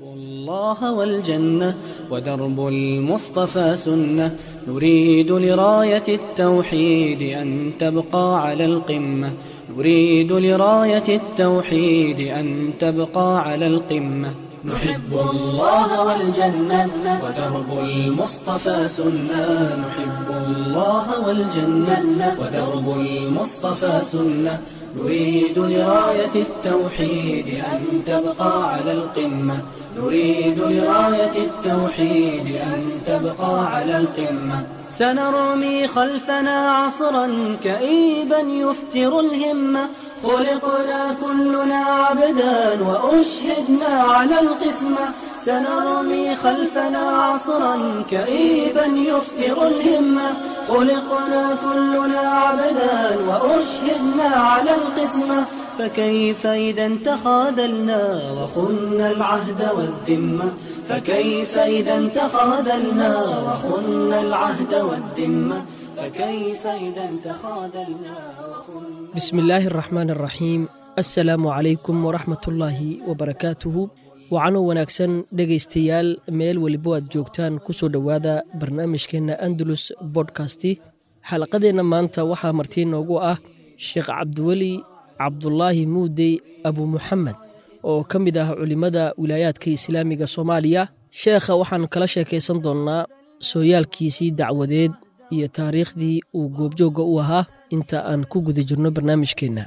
الله والجنة ودرب المصطفى سنة نريد لراية التوحيد أن تبقى على القمة نريد لراية التوحيد أن تبقى على القمة نحب الله والجنة ودرب المصطفى سنة نحب الله والجنة ودرب المصطفى سنة نريد لراية التوحيد أن تبقى على القمة نريد لراية التوحيد أن تبقى على القمة سنرمي خلفنا عصرا كئيبا يفتر الهمة خلقنا كلنا عبدا وأشهدنا على القسمة سنرمي خلفنا عصرا كئيبا يفتر الهمة خلقنا كلنا عبدا وأشهدنا على القسمة فكيف إذا تخاذلنا وخنا العهد والذمة فكيف إذا تخاذلنا وخنا العهد والذمة فكيف إذا تخاذلنا وخنا بسم الله الرحمن الرحيim asalaamu calaykum waraxmat ullaahi wabarakaatuhu wacanoo wanaagsan dhegaystayaal meel welibo aad joogtaan ku soo dhowaada barnaamijkeenna andalus bodkasti xalaqadeenna maanta waxaa martii noogu ah sheekh cabdiweli cabdulaahi muudey abu muxamed oo ka mid ah culimmada wilaayaadka islaamiga soomaaliya sheekha waxaan kala sheekaysan doonnaa sooyaalkiisii dacwadeed iyo taariikhdii uu goobjoogga u ahaa inta aan ku guda jirno barnaamijkeenna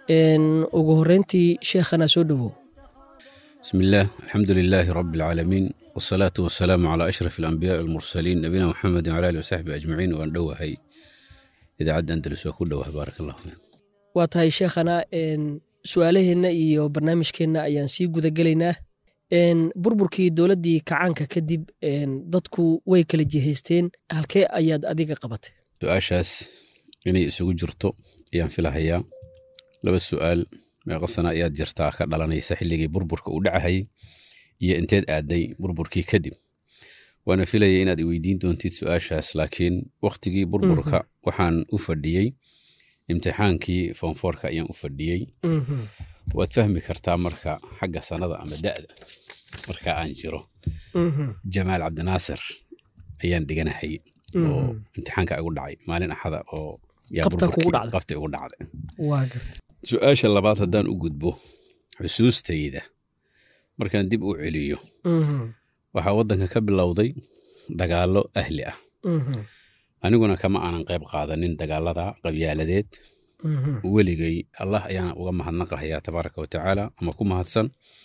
ugu horreyntii sheekhana soo dhowow بسم الله الحمد لله رب العالمين والصلاة والسلام على أشرف الأنبياء والمرسلين نبينا محمد وعلى آله وصحبه أجمعين وأن دوهي إذا عد أندلس وكله بارك الله فيك waa tahay sheekhana su-aalaheenna iyo barnaamijkeenna ayaan sii gudagelaynaa burburkii dowladdii kacaanka kadib dadku way kala jihaysteen halkee ayaad adiga qabatay su-aashaas inay isugu jirto ayaan filahayaa laba su-aal meeqa sana ayaad jirtaa ka dhalanaysa xilligii burburka uu dhacahayay iyo inteed aaday burburkii kadib waana filaya inaad iweydiin doontid su-aashaas laakiin wakhtigii burburka waxaan u fadhiyey imtixaankii foonfoorka ayaan u fadhiyey waad fahmi kartaa marka xagga sanada ama da'da marka aan jiro jamaal cabdinaasir ayaan dhiganahay oo imtixaanka igu dhacay maalin axada oo yaa Qabta kugu burburkii- dhacday. qabta igu dhacday waa garta su-aasha labaad haddaan u gudbo xusuustayda markaan dib u celiyo waxaa waddanka ka bilowday dagaallo ahli ah aniguna kama aanan qayb qaadanin dagaalada qabyaaladeed weligay allah ayaan uga mahadnaqahayaa tabaaraka wa tacaala ama ku mahadsan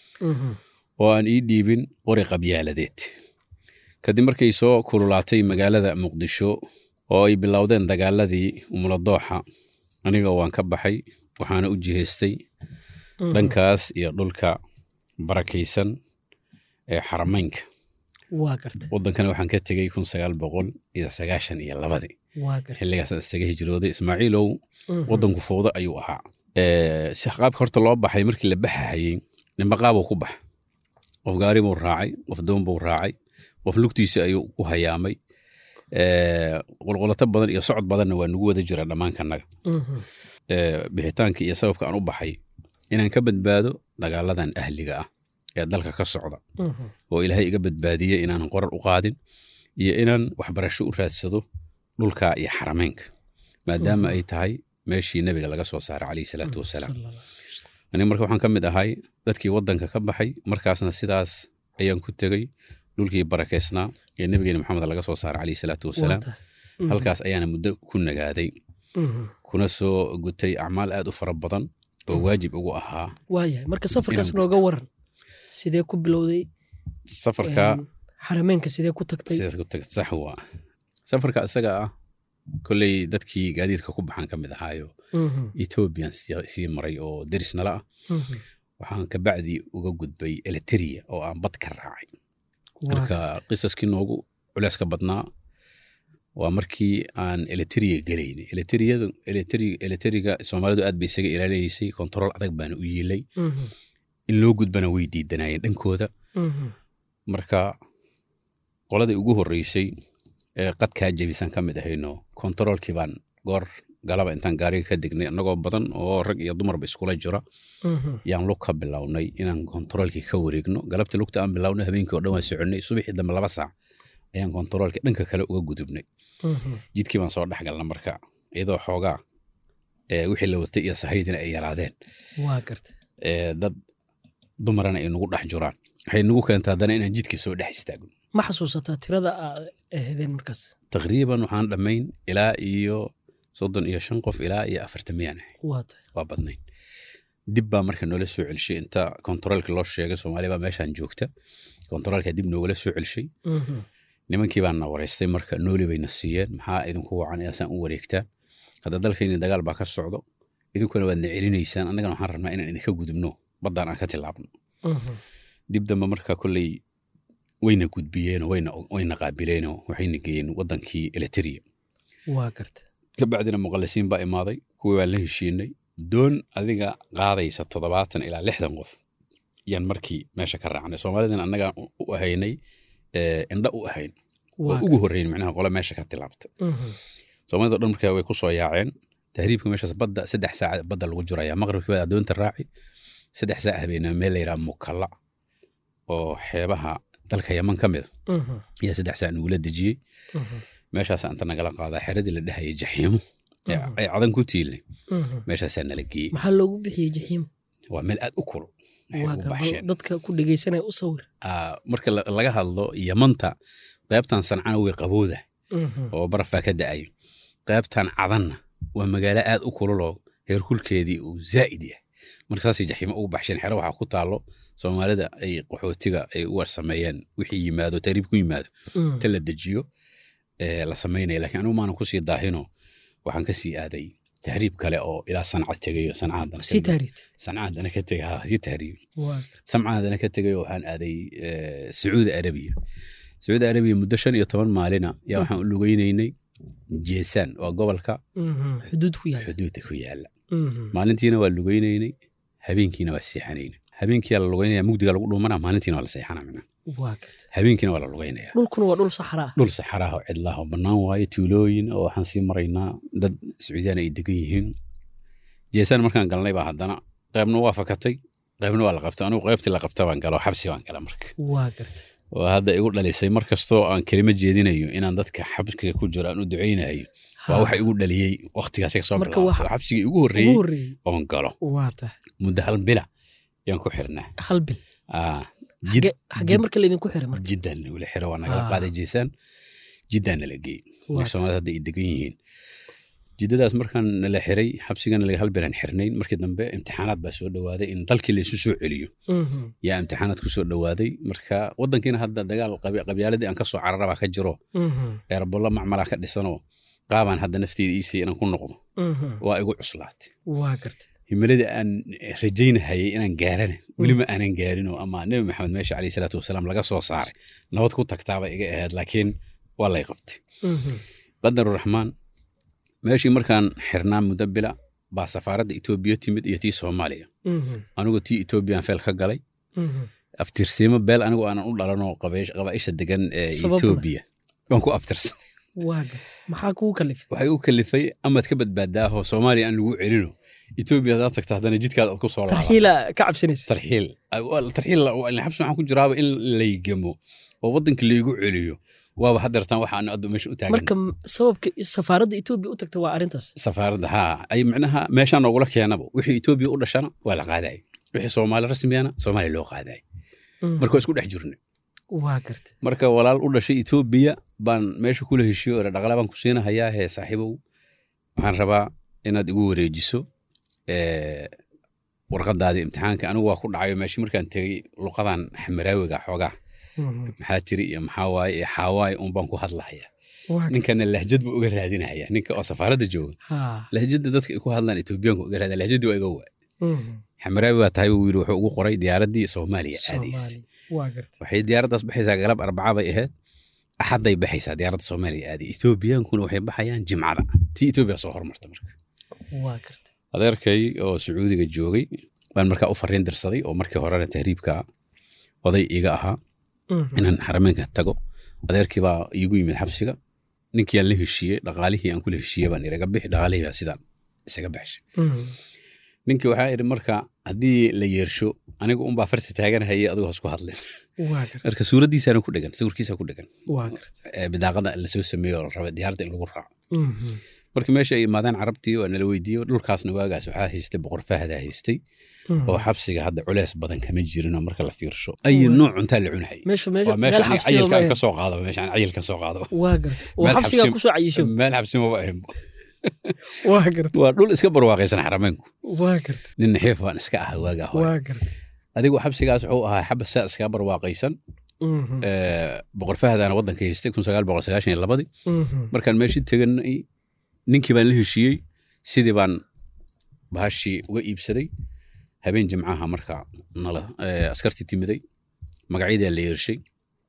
oo aan ii dhiibin qori qabyaaladeed kadib markay soo kululaatay magaalada muqdisho oo ay bilowdeen dagaaladii umuladooxa aniga waan ka baxay waxaana u jihaystay dhankaas iyo dhulka barakaysan ee xaramaynka waa garta waddankana waxaan ka tegey kun sagaal boqol iyo sagaashan iyo labadii waa garta xilligaasaan isaga hijrooday ismaaciilow waddanku fowdo ayuu ahaa Eh, si qaabka horta loo baxay markii la baxahayey ninba qaabuu ku bax qof gaari buu raacay qof doon buu raacay qof lugtiisa ayuu ku hayaamay Eh, qulqulato badan iyo socod badanna waa nagu wada jira dhammaankannaga Eh, bixitaanka iyo sababka aan u baxay inaan ka badbaado dagaaladan ahliga ah ee dalka ka socda oo ilaahay iga badbaadiyey inaanan qorar u qaadin iyo inaan waxbarasho u raadsado dhulka iyo xarameynka maadaama ay tahay meeshii nebiga laga soo saaray calayhi salaatu wasalaam aniga marka waxaan ka mid ahay dadkii waddanka ka baxay markaasna sidaas ayaan ku tegey dhulkii barakeysnaa ee nebigeena maxamed laga soo saaray calayhi salaatu wasalaam halkaas ayaana muddo ku nagaaday kuna soo gutay acmaal aad u fara badan oo waajib ugu ahaa waayahay marka safarkaas Inaan nooga waran sidee ku bilowday safarka xarameenka sidee ku tagtay sidaas ku tagta sax waa safarka isaga ah kolley dadkii gaadiidka ku baxaan ka mid ahaayo Mhm, ethoobiyan sii sii maray oo deris nala ah mhm. waxaan kabacdi uga gudbay eliteria oo aan bad ka raacay Waa marka garta. qisaskii noogu culeyska badnaa waa markii aan eliteria gelaynay eliteriyadu eliteri- eliteriga soomaalidu aad bay isaga ilaaliyeysay kontarool adag baana u yiilay Mhm, in loo gudbana way diidanayeen dhankooda mhm. marka qoladii ugu horreysay ee qadkaa jebisan ka mid ahayno kontaroolkii baan goor galaba intaan gaariga ka degnay annagoo badan oo rag iyo dumarba iskula jira Mhm. yaan lug ka bilownay inaan kontaroolkii ka wareegno galabta lugta aan bilownay habeenkii oo dhan waan soconnay subaxii dambe laba saac ayaan kontaroolkii dhanka kale uga gudubnay Mhm. jidkii baan soo dhex galna marka iyadoo xoogaa ee, wixii la watay iyo sahaydina ay yaraadeen waa garta ee, dad dumarana ay nagu dhex jiraan waxay nagu keenta haddana inaan jidkii soo dhex istaagno ma xasuusataa tirada aad ahaydeen markaas taqriiban waxaan dhammayn ilaa iyo soddon iyo shan qof ilaa iyo afartan miyaan ahay waa tahay waa badnayn dib baa marka noola soo celshay inta kontaroolka loo sheegay soomaaliya baa meeshaan joogta kontaroolka dib noogala soo celshay Mhm. nimankii baan na wareystay marka nooli bayna siiyeen maxaa idinku wacan inaasaan u wareegtaan hadda dalkayni dagaal baa ka socdo idinkuna waad na celinaysaan annagana waxaan rabnaa inaan idinka gudubno baddaan aan ka tilaabno Mhm. dib dambe marka kolley wayna gudbiyeenoo wayna wayna qaabileenoo waxayna geeyeen wadankii eliteria waa garta kabacdina muqallisiin baa imaaday kuwii waan la heshiinay doon adiga qaadaysa toddobaatan ilaa lixdan qof yaan markii meesha ka raacnay soomaalidan annagaan u- u ahaynay ee, indha u ahayn waa waa ugu horreyn macnaha qole meesha ka tilaabta Mhm. soomaalida dhan markaa way ku soo yaaceen tahriibka meeshaas badda saddex saac badda lagu jiraya maqribkii baa adoonta raaci saddex saac habeenaa meel la yidhaha mukalla oo xeebaha dalka yaman ka mid a Mhm. ayaa saddex saac nagula dejiyey Mhm. meeshaas inta nagala qaadaa xeradii la dhehayay jaxiimo ee Mhm. ay cadan ku tiilnay Mhm. meeshaasaa nala geeyey maxaa loogu bixiyey jaxiim waa meel aad u kulul waxay waa ugu gar- baxsheen dadka ku dhegeysanaya u sawir Ah, marka la- laga hadlo yamanta qaybtan sancana way qabooda Mhm. oo barafaa ka da'ay qaybtan cadanna waa magaalo aad u kululoo heerkulkeedii uu zaa'id yahay markaasay jaxiimo ugu baxsheen xero waxaa ku taalo soomaalida ay qaxootiga ay u sameeyeen wixii yimaado tahriib ku yimaado Mhm. inta la dejiyo ee la samaynaya laakiin anigu maanan kusii daahino waxaan ka sii aaday tahriib kale oo ilaa sanca tegayo sancaadana sii taariibta sancaadana ka tegay ha sii tahriib waa samcaadana ka tegayo waxaan aaday eh, sacuudi arabiya sacuudi arabiya muddo shan iyo toban maalina yaa waxaan u lugeynaynay jeesaan waa gobolka Mhm. xuduud ku yaala xuduudda ku yaala Mhm. maalintiina waa lugeynaynay habeenkiina waa seexanaynay habeenkiyaa la lugeynaya mugdiga lagu dhumanaa maalintiina waa la seexanaa mina waa garta habeenkiina waa la lugeynaya dhulkuna waa dhul saxraa dhul saxaraha oo cidlaha oo bannaan waaye tuulooyin oo waxaan sii maraynaa dad sacuudiyaan ay degan yihiin jeesaan markaan galnay baa haddana qaybna waa fakatay qaybna waa la qabtay anigu qaybtii la qabta baan gala oo xabsi baan gala marka waa garta oo hadda igu dhalisay mar kastoo aan kelimo jeedinayo inaan dadka xabsiga ku jiro aan u ducaynayo waa waxa igu dhaliyey wakhtigaasi kasoo Marka bilaabto waxa- xabsigii ugu ugu horreeyey horreeyey oon galo waa tahay muddo hal bila yaan ku xirnaa hal bil Ah, jid Xagee- xagee marka laydinku xiray marka jiddaan nagula xiro waa nagala Ah. qaaday jeesaan jiddaan nala geeyey Waa soomaalida hadda ay degan yihiin jiddadaas markaan nala xiray xabsigana laga hal bilaan xirnayn markii dambe imtixaanaad baa soo dhowaaday in dalkii laysu soo celiyo Mhm. yaa imtixaanaad ku soo dhowaaday marka wadankiina hadda dagaal qabi- qabyaaladii aan ka soo cararabaa ka jiro Mhm. eerbollo macmalaa ka dhisanoo qaabaan hadda nafteeda iisii inaan ku noqdo Mhm. waa igu cuslaatay waa garta himiladii aan rajaynahayay inaan gaarana welima aanan gaarinoo ama nebi maxamed meesha caleyhi salaatu wasalaam laga soo saaray nabad ku tagtaaba iga ahayd laakiin waa lay qabtay Mhm. qadaruraxmaan meeshii markaan xirnaa muddo bila baa safaaradda etoobiya timid iyo tii soomaaliya Mhm. anigu tii etoobiyaan feel ka galay Mhm. aftirsiimo beel anigu aanan u dhalanoo qabeesh- qabaa'isha degan ee Sababna? etoobiya waan ku aftirsaday waa garta maxaa kugu kalifay waxay u kalifay amaad ka badbaadaahoo soomaaliya aan lagu celino etoobiya hadaad tagta haddana jidkaad aad ku soo laaba tarxiila ka cabsanaysa tarxiil Waa- tarxiil waa- xabsi waxaan ku jiraaba in laygamo oo waddanka laygu celiyo waaba hadeertaan waxaan addu meesha u taagan marka m- sababka safaaradda etoobiya u tagta waa arrintaas safaaradda haa ay micnaha meeshaan noogula keenaba wixii etoobiya u dhashana waa la qaadayay wixii soomaali rasmiyana soomaaliya loo qaadayay Mhm. marka waa isku dhex jirnay waa garta marka walaal u dhashay etoobiya baan meesha kula heshiyo ore dhaqala baan ku siinahayaa hee saaxiibow waxaan rabaa inaad igu wareejiso ee, warqadaadii imtixaanka anigu waa ku dhacayo meeshii markaan tegey luqadan xamaraawiga xoogaa Mhm. maxaa tiri iyo maxaa waaye iyo xaawaaye un baan ku hadlahayaa waa garta ninkana lahjad buu uga raadinahaya ninka oo safaaradda jooga haa lahjadda dadka ay ku hadlaan etoobiyaanku uga raadin lahjaddii waa iga waay Mhm. xamaraawi baa tahay buu yidhi wuxuu ugu qoray diyaaraddii soomaaliya aadays Soomaali. waa garta waxay diyaaraddaas baxaysaa galab arbaca bay ahayd axadday baxaysaa diyaaradda soomaaliya aaday etoobiyaankuna waxay baxayaan jimcada tii etoobiya soo hormarta marka waa garta adeerkay oo sacuudiga joogay baan markaa u fariin dirsaday oo markii horena tahriibka oday iga ahaa Mhm. inaan xarameynka tago adeerkii baa iigu yimid xabsiga ninkii aan la heshiiyey dhaqaalihii aan kula heshiiyey baan iraga bixi dhaqaalihii baa sidaan isaga baxshay ninkii waxaa idhi marka haddii la yeersho aniga unbaa farsi taaganahayay adigu hasku hadlin waa garta marka suuraddiisaana ku dhegan sawirkiisa ku dhegan waa garta ee bidaaqada lasoo sameeyo oo la raba diyaarada in lagu raaco marka meesha ay imaadeen carabtii waa nala weydiiyo dhulkaasna waagaas waxaa haystay boqor fahdaa haystay oo xabsiga hadda culeys badan kama jirinoo marka la fiirsho ayi Waa. nooc cuntaa la cunahay meesha meesha waa meel meesha aniga xabsiga cayilka aan ma ka soo qaadaba meeshaan cayil ka soo qaadaba waa garta oo Meel xabsiga xabsi- kusoo cayisho meel xabsi maba ahin waa garta waa dhul iska barwaaqaysan xarameynku waa garta nin naxiif baan iska ahaa waagaa hore waa garta adigu xabsigaas wuxuu ahaa xabas saa iskaga barwaaqaysan Mhm, ee, boqor fahdaana waddanka haystay kun sagaal boqol sagaashan iyo labadii mhm. markaan meeshii teganay ninkii baan la heshiiyey sidii baan bahashii uga iibsaday habeen jimcaha marka nala ee, askartii timiday magacyadaa la yeershay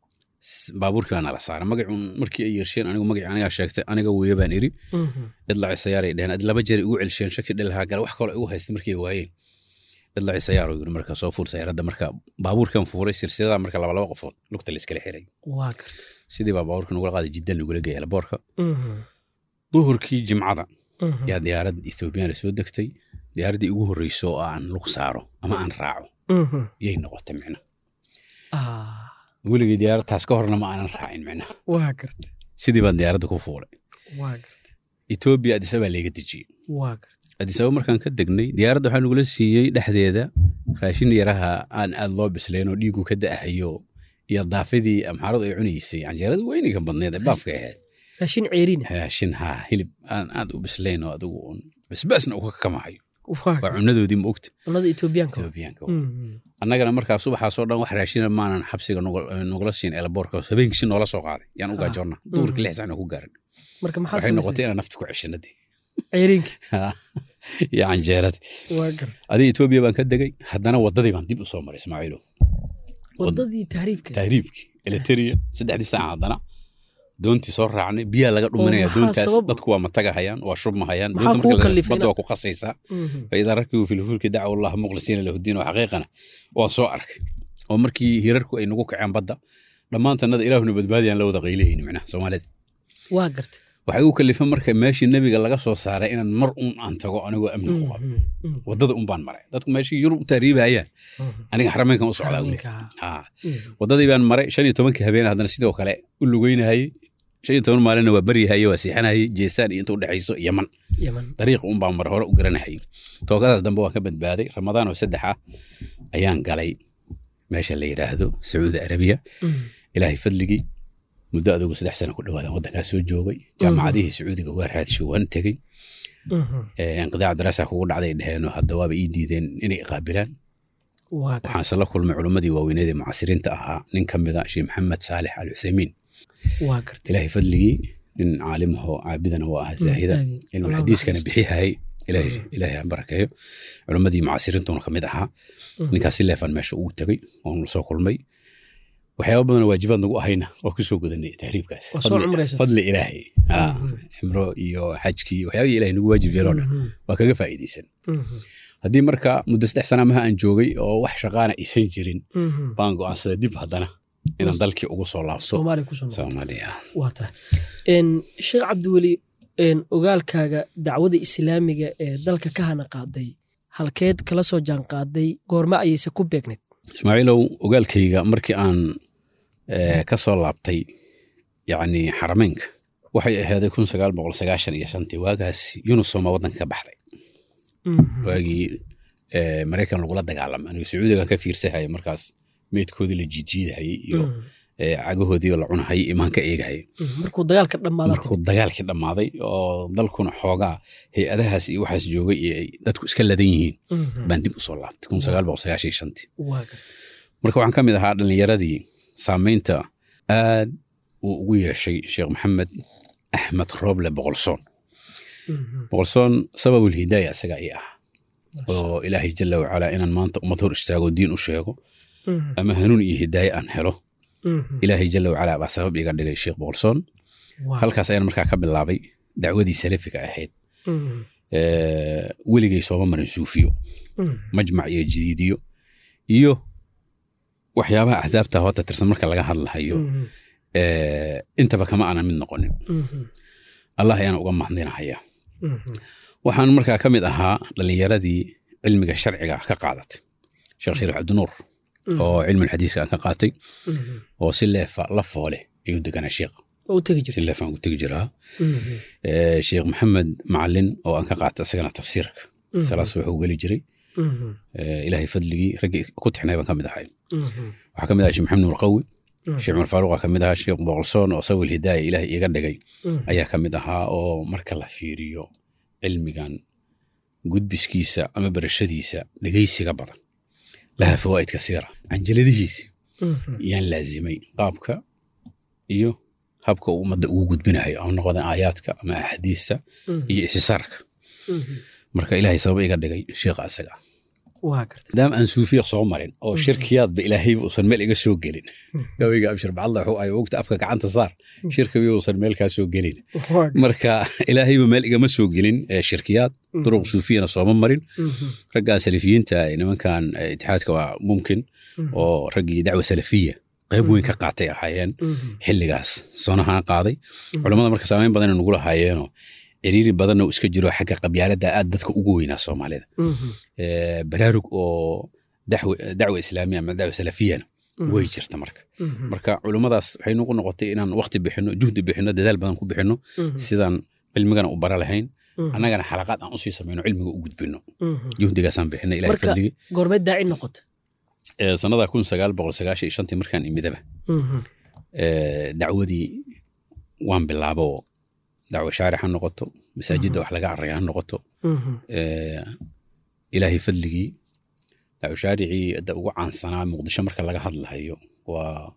S- baabuurkii baa nala saaray magacuun markii ay yeersheen anigu magacii anigaa sheegtay aniga weeye baan iri Mhm. idlaci sayaaray dheheen ad laba jeer igu celsheen shaki dhilahaa gale wax kaloo igu haystay markay waayeen idlaci sayaar yiri marka soo fuur sayaaradda marka baabuurkan fuuray silsiladaa marka laba laba qofood lugta la iskala xiray waa garta sidii baa baabuurka nagula qaaday jiddan nagula geeyay laboorka Mhm, duhurkii jimcada mhm. yaa diyaarad ethoobiyaana soo degtay diyaaraddii ugu horreyso oo aan lug saaro ama aan raaco Mhm. yay noqotay micna Ah, weligii diyaaradtaas ka horna ma aanan raacin micna waa garta sidii baan diyaaradda ku fuulay waa garta etoobiya adisabaa layga dejiyey waa garta adisaba markaan ka degnay diyaaradda waxaa nagula siiyey dhexdeeda raashin yaraha aan aad loo bislayn oo dhiigu ka da'ahayo iyo daafidii amxaaradu ay cunaysay canjeerada weyniga badneed ee baafka ahayd raashin ceeriina raashin haa hilib aan aad u bislayn oo adigu un basbaasna uu ka kamahayo waa waa garta cunadoodii ma ogta cunnada etoobiyaanka etoobiyaanka Mhm. annagana markaa subaxaasoo dhan wax raashina maanan xabsiga nugul- nugula siin eelaboorka habeenkii si noola soo qaaday yaan u Ah. gaajoonna duhurkii Mm. lix sacna ku gaarin marka maxaa waxay noqotay samaysay inaan nafti ku ceshanadii ceeriinka iyo canjeeradii waa garta adiga etoobiya baan ka degay haddana waddadii baan dib u soo maray ismaaciilo wadadii tahriibka tahriibkii eliteria saddexdii saaca haddana doontii soo raacnay biyaa laga dhuminaya maxaa doontaas sabab- dadku waa matagahayaan waa shubmahayaan Maxaa doonta kuu marka la- kallifay badda inaad- waa ku qasaysaa Mhm. faidaa rakibu fi lfulki dacaw allaha muqlisiina lahu diin oo xaqiiqana waan soo arkay oo markii hirarku ay nagu kaceen badda dhammaantannada ilaahuna badbaadiyaan la wada qaylihayni micnaha soomaalida waa garta waxay u kalifan marka meeshii nebiga laga soo saaray inaan mar un aan tago anigoo amni ku qabo Mhm, mhm, waddada un baan maray dadku meeshii yurub u tahriibayaan mhm. aniga xarameynkan u socdaa weli Xarameynka, haa mhm. waddadii baan maray shan iyo tobankii habeen haddana sidoo kale u lugeynahayey shan iyo toban maalinna waa baryahayey waa siixanahayey jeesaan iyo inta u dhexayso yaman yaman dariiq un baan mar hore u garanahayey tookadaas dambe waan ka badbaaday ramadaan oo saddex ah ayaan galay meesha la yidhaahdo sacuudi arabiya Mhm. ilaahay fadligii muddo adugu saddex sano ku dhawaadan waddankaas soo joogay jaamacadihii sacuudiga waa raadshay waan tegey Mhm. Ee, inqidaac daraasa kugu dhacday dheheenoo hadda waaba ii diideen inay qaabilaan waa garta waxaan isla kulmay culimmadii waaweyneed ee mucasiriinta ahaa nin ka mida sheekh maxamed saalix al cuseymiin waa garta ilaahay fadligii nin caalimahoo caabidana waa ahaa zaahida Aadi. cilmu Allah xadiiskana naxariisto. bixihayay ilaahay Mhm. ilaahay ha barakeeyo culimmadii mucasiriintuna ka mid ahaa Mhm. ninkaas si leefan meesha ugu tegey oon la soo kulmay waxyaaba badanoo waajibaad nagu ahayna waa ku soo gudanay tahriibkaas Waa soo Fadli- cumraysatay. fadli ilaahay Ah, Mhm. cimro iyo xajkii waxyaabihii ilaahay nagu waajib yeeloo dhan Mhm, waa kaga faa'iidaysan mhm, haddii marka muddo saddex sana maha aan joogay oo wax shaqaana aysan jirin mhm. baan go'aansaday dib haddana inaan dalkii ugu soo laabto soomaaliya kusoo noqotay soomaaliya waa tahay Een, sheekh cabdiweli een, ogaalkaaga dacwada islaamiga ee dalka ka hana qaaday halkeed kala soo jaan qaaday goorma ayayse ku beegnayd ismaaciilow ogaalkayga markii aan eh, ka soo laabtay yacni xarameynka waxay ahaaday kun sagaal boqol sagaashan iyo shantii waagaas yunusoma waddanka ka baxday Mhm. waagii eh, maraykan lagula dagaalamay aniga sacuudiga ka fiirsahaya markaas meydkoodii la jiidjiidahayay iyo Mhm, eh, cagahoodii la cunahayay imaan ka eegahayay mhm. markuu dagaalka dhammaadaa markuu dagaalkii dhammaaday oo dalkuna xoogaa hay-adahaas iyo waxaas joogay iyo ay dadku iska ladan yihiin baan dib u soo laabtay kun sagaal boqol sagaashan iyo shantii waa garta marka waxaan ka mid ahaa dhallinyaradii saamaynta aad uu ugu yeeshay sheekh maxamed axmed rooble boqolsoon Mhm. boqolsoon sababul hidaaya isaga ii ah oo ilaahay jalla wacalaa inaan maanta ummad hor istaago diin u sheego Mhm, ama hanuun iyo hidaaye aan helo mhm. ilaahay jalla wacalaa baa sabab iga dhigay sheekh boqolsoon Waa- halkaas ayaan markaa ka bilaabay dacwadii salafiga ahayd Mhm, Ee, weligay sooma marin suufiyo mhm. majmac iyo jadiidiyo iyo waxyaabaha axsaabta hoota tirsan marka laga hadlahayo Mhm. Eh, intaba kama aanan mid noqonin allah ayaan uga mahadinahayaa waxaan markaa ka mid ahaa dhallinyaradii cilmiga sharciga ka qaadatay sheekh shariif cabdinuur oo cilmul xadiiska aan ka qaatay oo si leefa la foole ayuu deganaa sheekh oo u tegi si jirta leef aan ku tegi jiraa Eh, sheekh maxamed macalin oo aan ka qaatay isagana tafsiirka salaas wuxuu geli jiray Eh, ilaahay fadligii raggii ku tixnay baan ka mid ahay waxaa ka mid ahaa sheekh maxamed nuur qawi sheekh cumar faaruq aa ka mid ahaa sheekh boqolsoon oo sawil hidaaya ilaahay iga dhigay ayaa ka mid ahaa oo marka la fiiriyo cilmigan gudbiskiisa ama barashadiisa dhegaysiga badan laha fawaa'id kasiira canjaladihiisi yaan laazimay qaabka iyo habka uu ummadda ugu gudbinayo ama noqda aayaadka ama axaadiista iyo isisaarka marka ilaahay sabab iga dhigay sheekha asaga waa garta maadaama aan suufiya soo marin oo shirkiyaadba ilaahayba uusan meel iga soo gelin gabayga abshir bacadla wuxuu ay ogta afka gacanta saar shirkiba uusan meel kaa soo gelin marka ilaahayba meel igama soo gelin eh, shirkiyaad duruq suufiyana sooma marin raggan salafiyiinta eh, nimankan eh, itixaadka waa mumkin oo raggii dacwa salafiya qayb weyn ka qaatay ahaayeen xilligaas sonahaan qaaday culammada marka saameyn badan nagu lahaayeenoo ciriiri badanna uu iska jiro xagga qabyaalada aad dadka ugu weynaa soomaalida Eh, baraarug oo daxwi- dacwa islaamiya ama dacwa salafiyana way jirta marka marka culummadaas waxay nagu noqotay inaan waqti bixino juhdi bixino dadaal badan ku bixino sidaan cilmigana u bara lahayn annagana xalaqaad aan usii samayno cilmiga u gudbino juhdigaasaan bixina ilahay Marka- fadligii goormeed daaci noqota Eh, sannada kun sagaal boqol sagaashan iyo shantii markaan imidaba eh, dacwadii waan bilaabo oo dacwo shaarix ha noqoto masaajidda wax laga array ha noqoto Eh, ilaahay fadligii dacwo shaaricii hadda ugu caansanaa muqdisho marka laga hadlahayo waa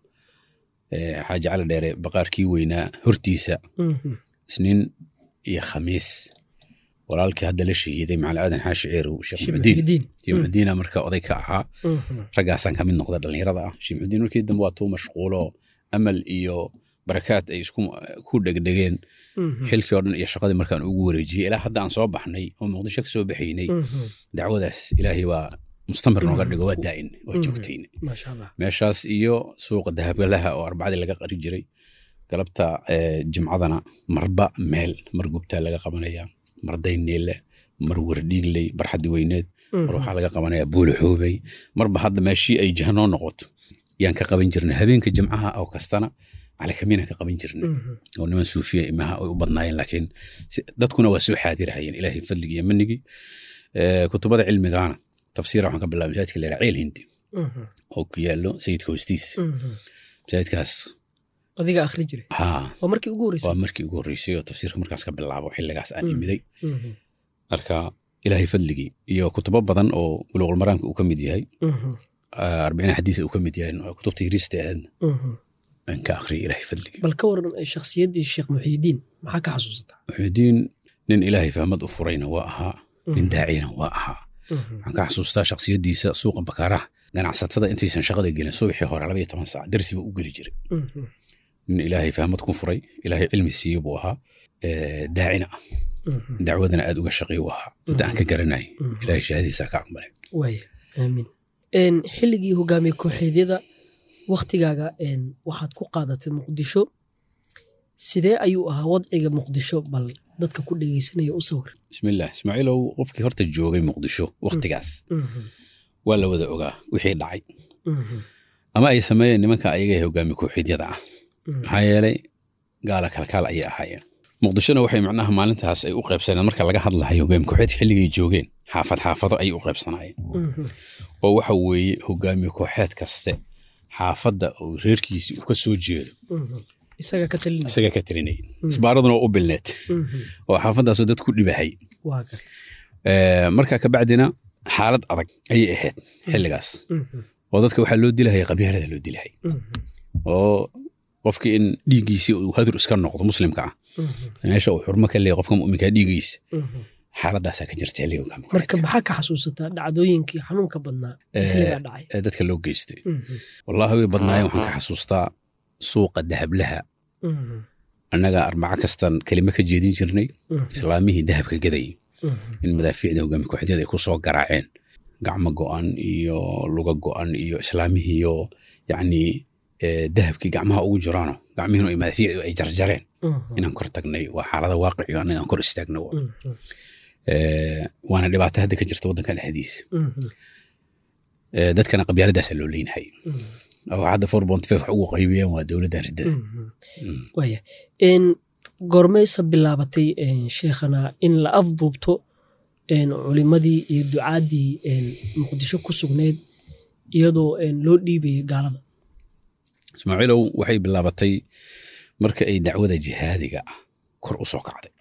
eh, xaaji cali dheere baqaarkii weynaa hortiisa isniin iyo khamiis walaalkii hadda la shahiiday macali aadan xaashi ceerow sheekh muxudiin shibdiin sheekh muxudiina marka oday ka ahaa raggaasaan ka mid noqda dhallinyarada ah sheekh muxudiin markii dambe waa tuu mashquulo amal iyo barakaad ay isku ku dhegdhegeen xilkii oo dhan iyo shaqadii markaan ugu wareejiyey ilaa hadda aan soo baxnay oo muqdisho ka soo baxaynay dacwadaas ilaahay waa mustamir nooga dhigo waa daa'in waa joogtayn maasha allah meeshaas iyo suuqa dahabgalaha oo arbacadii laga qari jiray galabta eh, jimcadana marba meel mar gubtaa laga qabanaya mar dayneele mar wardhiigley barxaddi weyneed mar waxaa laga qabanaya buulaxoobey marba hadda meeshii ay jahanoo noqoto yaan ka qaban jirnay habeenka jimcaha oo kastana calakamiinaan ka qaban jirnay oo niman suufiya imaha ay u badnaayeen laakiin si- dadkuna waa soo xaadirahayeen ilaahay fadligii iyo manigii Eh, kutubada cilmigaana tafsiira waxaan ka bilaabay masaajidka la yidhaha ceel hindi oo ku yaallo sayidka hoostiis masaajidkaas adiga akhri jiray haa waa markii ugu waa horreysay markii ugu horreysay oo tafsiirka markaas ka bilaabo xilligaas aan imiday marka ilaahay fadligii iyo kutubo badan oo buluuqul maraamka uu ka mid yahay ah, arbiciin xadiisa uu ka mid yahay oo kutubta yariista ahaydna aan ka akhriyay ilaahay fadligii bal ka waran shakhsiyaddii sheekh muxiidiin maxaa ka xasuusataa muxuudiin nin ilaahay fahmad u furayna waa ahaa nin daacina waa ahaa waxaan ka xasuustaa shakhsiyaddiisa suuqa bakaaraha ganacsatada intaysan shaqada gelin subaxii hore laba iyo toban saac darsiba u geli jiray nin ilaahay fahmad ku furay ilaahay cilmi siiye buu ahaa eh, daacina ah dacwadana aad uga shaqeey u ahaa inta aan ka garanay ilaahay shahaadiisa ka aqbalay waaya aamiin Een, xilligii hogaamiye kooxeedyada waktigaaga een, waxaad ku qaadatay muqdisho sidee ayuu ahaa wadciga muqdisho bal dadka ku dhegeysanaya u sawir bismillaah ismaaciilow qofkii horta joogay muqdisho wakhtigaas waa la wada ogaa wixii dhacay ama ay sameeyeen nimanka ayaga ee hogaami kooxiidyada ah maxaa yeelay gaala kalkaal ayay ahaayeen muqdishona waxay macnaha maalintaas ay u qaybsaneen marka laga hadlahayo hogaami kooxeedka xilligay joogeen xaafad xaafado ayay u qaybsanaayeen oo waxa weeye hogaami kooxeed kaste xaafadda oo reerkiisii uu ka soo jeedo isaga ka talinaya isaga ka tirinayay isbaaraduna waa u bilneed oo xaafaddaasoo dad ku dhibahay waa garta Eh, marka kabacdina xaalad adag ayay ahayd xilligaas oo dadka waxaa loo dilahaya qabyaalada loo dilahay oo qofkii in dhiiggiisii uu hadur iska noqdo muslimka ah meesha uu xurmo ka leeyahay qofka mu'minka dhiiggiisa xaaladaasaa ka jirta xilliga hogaami marka kooxeedka. maxaa ka xasuusataa dhacdooyinkii xanuunka badnaa ee Eh, xilligaa dhacay ee dadka loo geystay wallaahi way badnaayeen waxaan ka xasuustaa suuqa dahablaha annaga arbaco kastan kelime ka jeedin jirnay islaamihii dahabka gadayay in madaafiicda hogaami kooxeedyada ay ku soo garaaceen gacmo go'an iyo luga go'an iyo islaamihiiyo yacni ee, dahabkii gacmaha ugu jiraano gacmihiinu ay madaafiicdu ay jarjareen Mhm. inaan kor tagnay waa xaalada waaqici anaga aan kor istaagno Mhm. Ee, waana dhibaato hadda ka jirta waddanka dhexdiisa Mhm. Ee, dadkana qabyaaladaasaa loo leenahay Mhm. oo hadda four point five wax ugu qaybiyeen waa dowladda riddada Mhm. Mm. waaya n goormaysa bilaabatay n, sheekhana in la afduubto n, culimadii iyo ducaadii n, muqdisho ku sugneyd iyadoo n, loo dhiibaya gaalada ismaaciilow waxay bilaabatay marka ay dacwada jihaadiga ah kor u soo kacday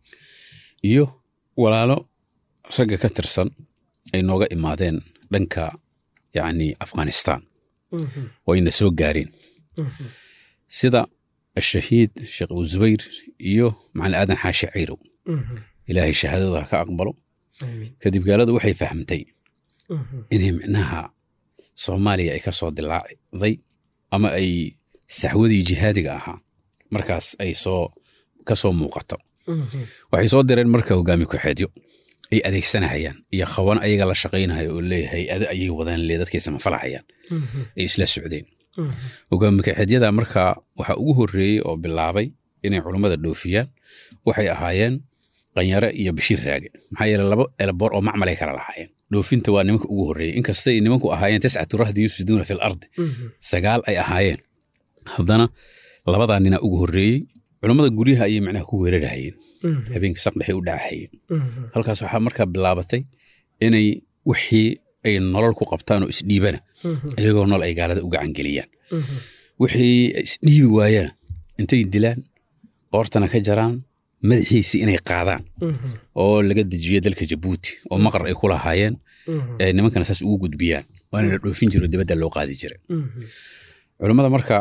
iyo walaalo ragga ka tirsan ay nooga imaadeen dhanka yacni afghanistan Mhm. oo ayna soo gaareen Mhm. sida ashahiid sheekh abu zubayr iyo macalin aadan xaashi cayrow Mhm. ilaahay shahaadada ha ka aqbalo Amiin. kadib gaaladu waxay fahmtay Mhm. inay micnaha soomaaliya ay ka soo dilaacday ama ay saxwadii jihaadiga ahaa markaas ay soo ka soo muuqato Mhm. waxay soo direen marka hogaami ku-xeedyo ay adeegsanahayaan iyo khawan ayaga la shaqaynayo oo leeyahay ado ayay wadaan le dadkay samafalahayaan Mhm. ay isla socdeen Mhm. hogaami ku-xeedyada marka waxaa ugu horreeyey oo bilaabay inay culummada dhoofiyaan waxay ahaayeen qanyare iyo bashiir raage maxaa yeele laba elboor oo macmalay kala lahaayeen dhoofinta waa nimanka ugu horreeyey inkasta ay nimanku ahaayeen tiscatu rahdi yufsiduuna fi lardi Mhm. sagaal ay ahaayeen haddana labadaa nina ugu horreeyey culummada guryaha ayay macnaha ku weerarahayeen Mhm. habeenkii saqdhexay u dhacahayeen Mhm. halkaas waxaa markaa bilaabatay inay wixii ay nolol ku qabtaan oo isdhiibana Mhm. iyagoo nool ay gaalada u gacangeliyaan Mhm. wixii isdhiibi waayana intay dilaan qoortana ka jaraan madaxiisii inay qaadaan Mhm. oo laga dejiyo dalka jabuuti oo maqar ay ku lahaayeen Mhm. ee nimankana saas ugu gudbiyaan waana la dhoofin jiro dibadda loo qaadi jiray Mhm. culummada marka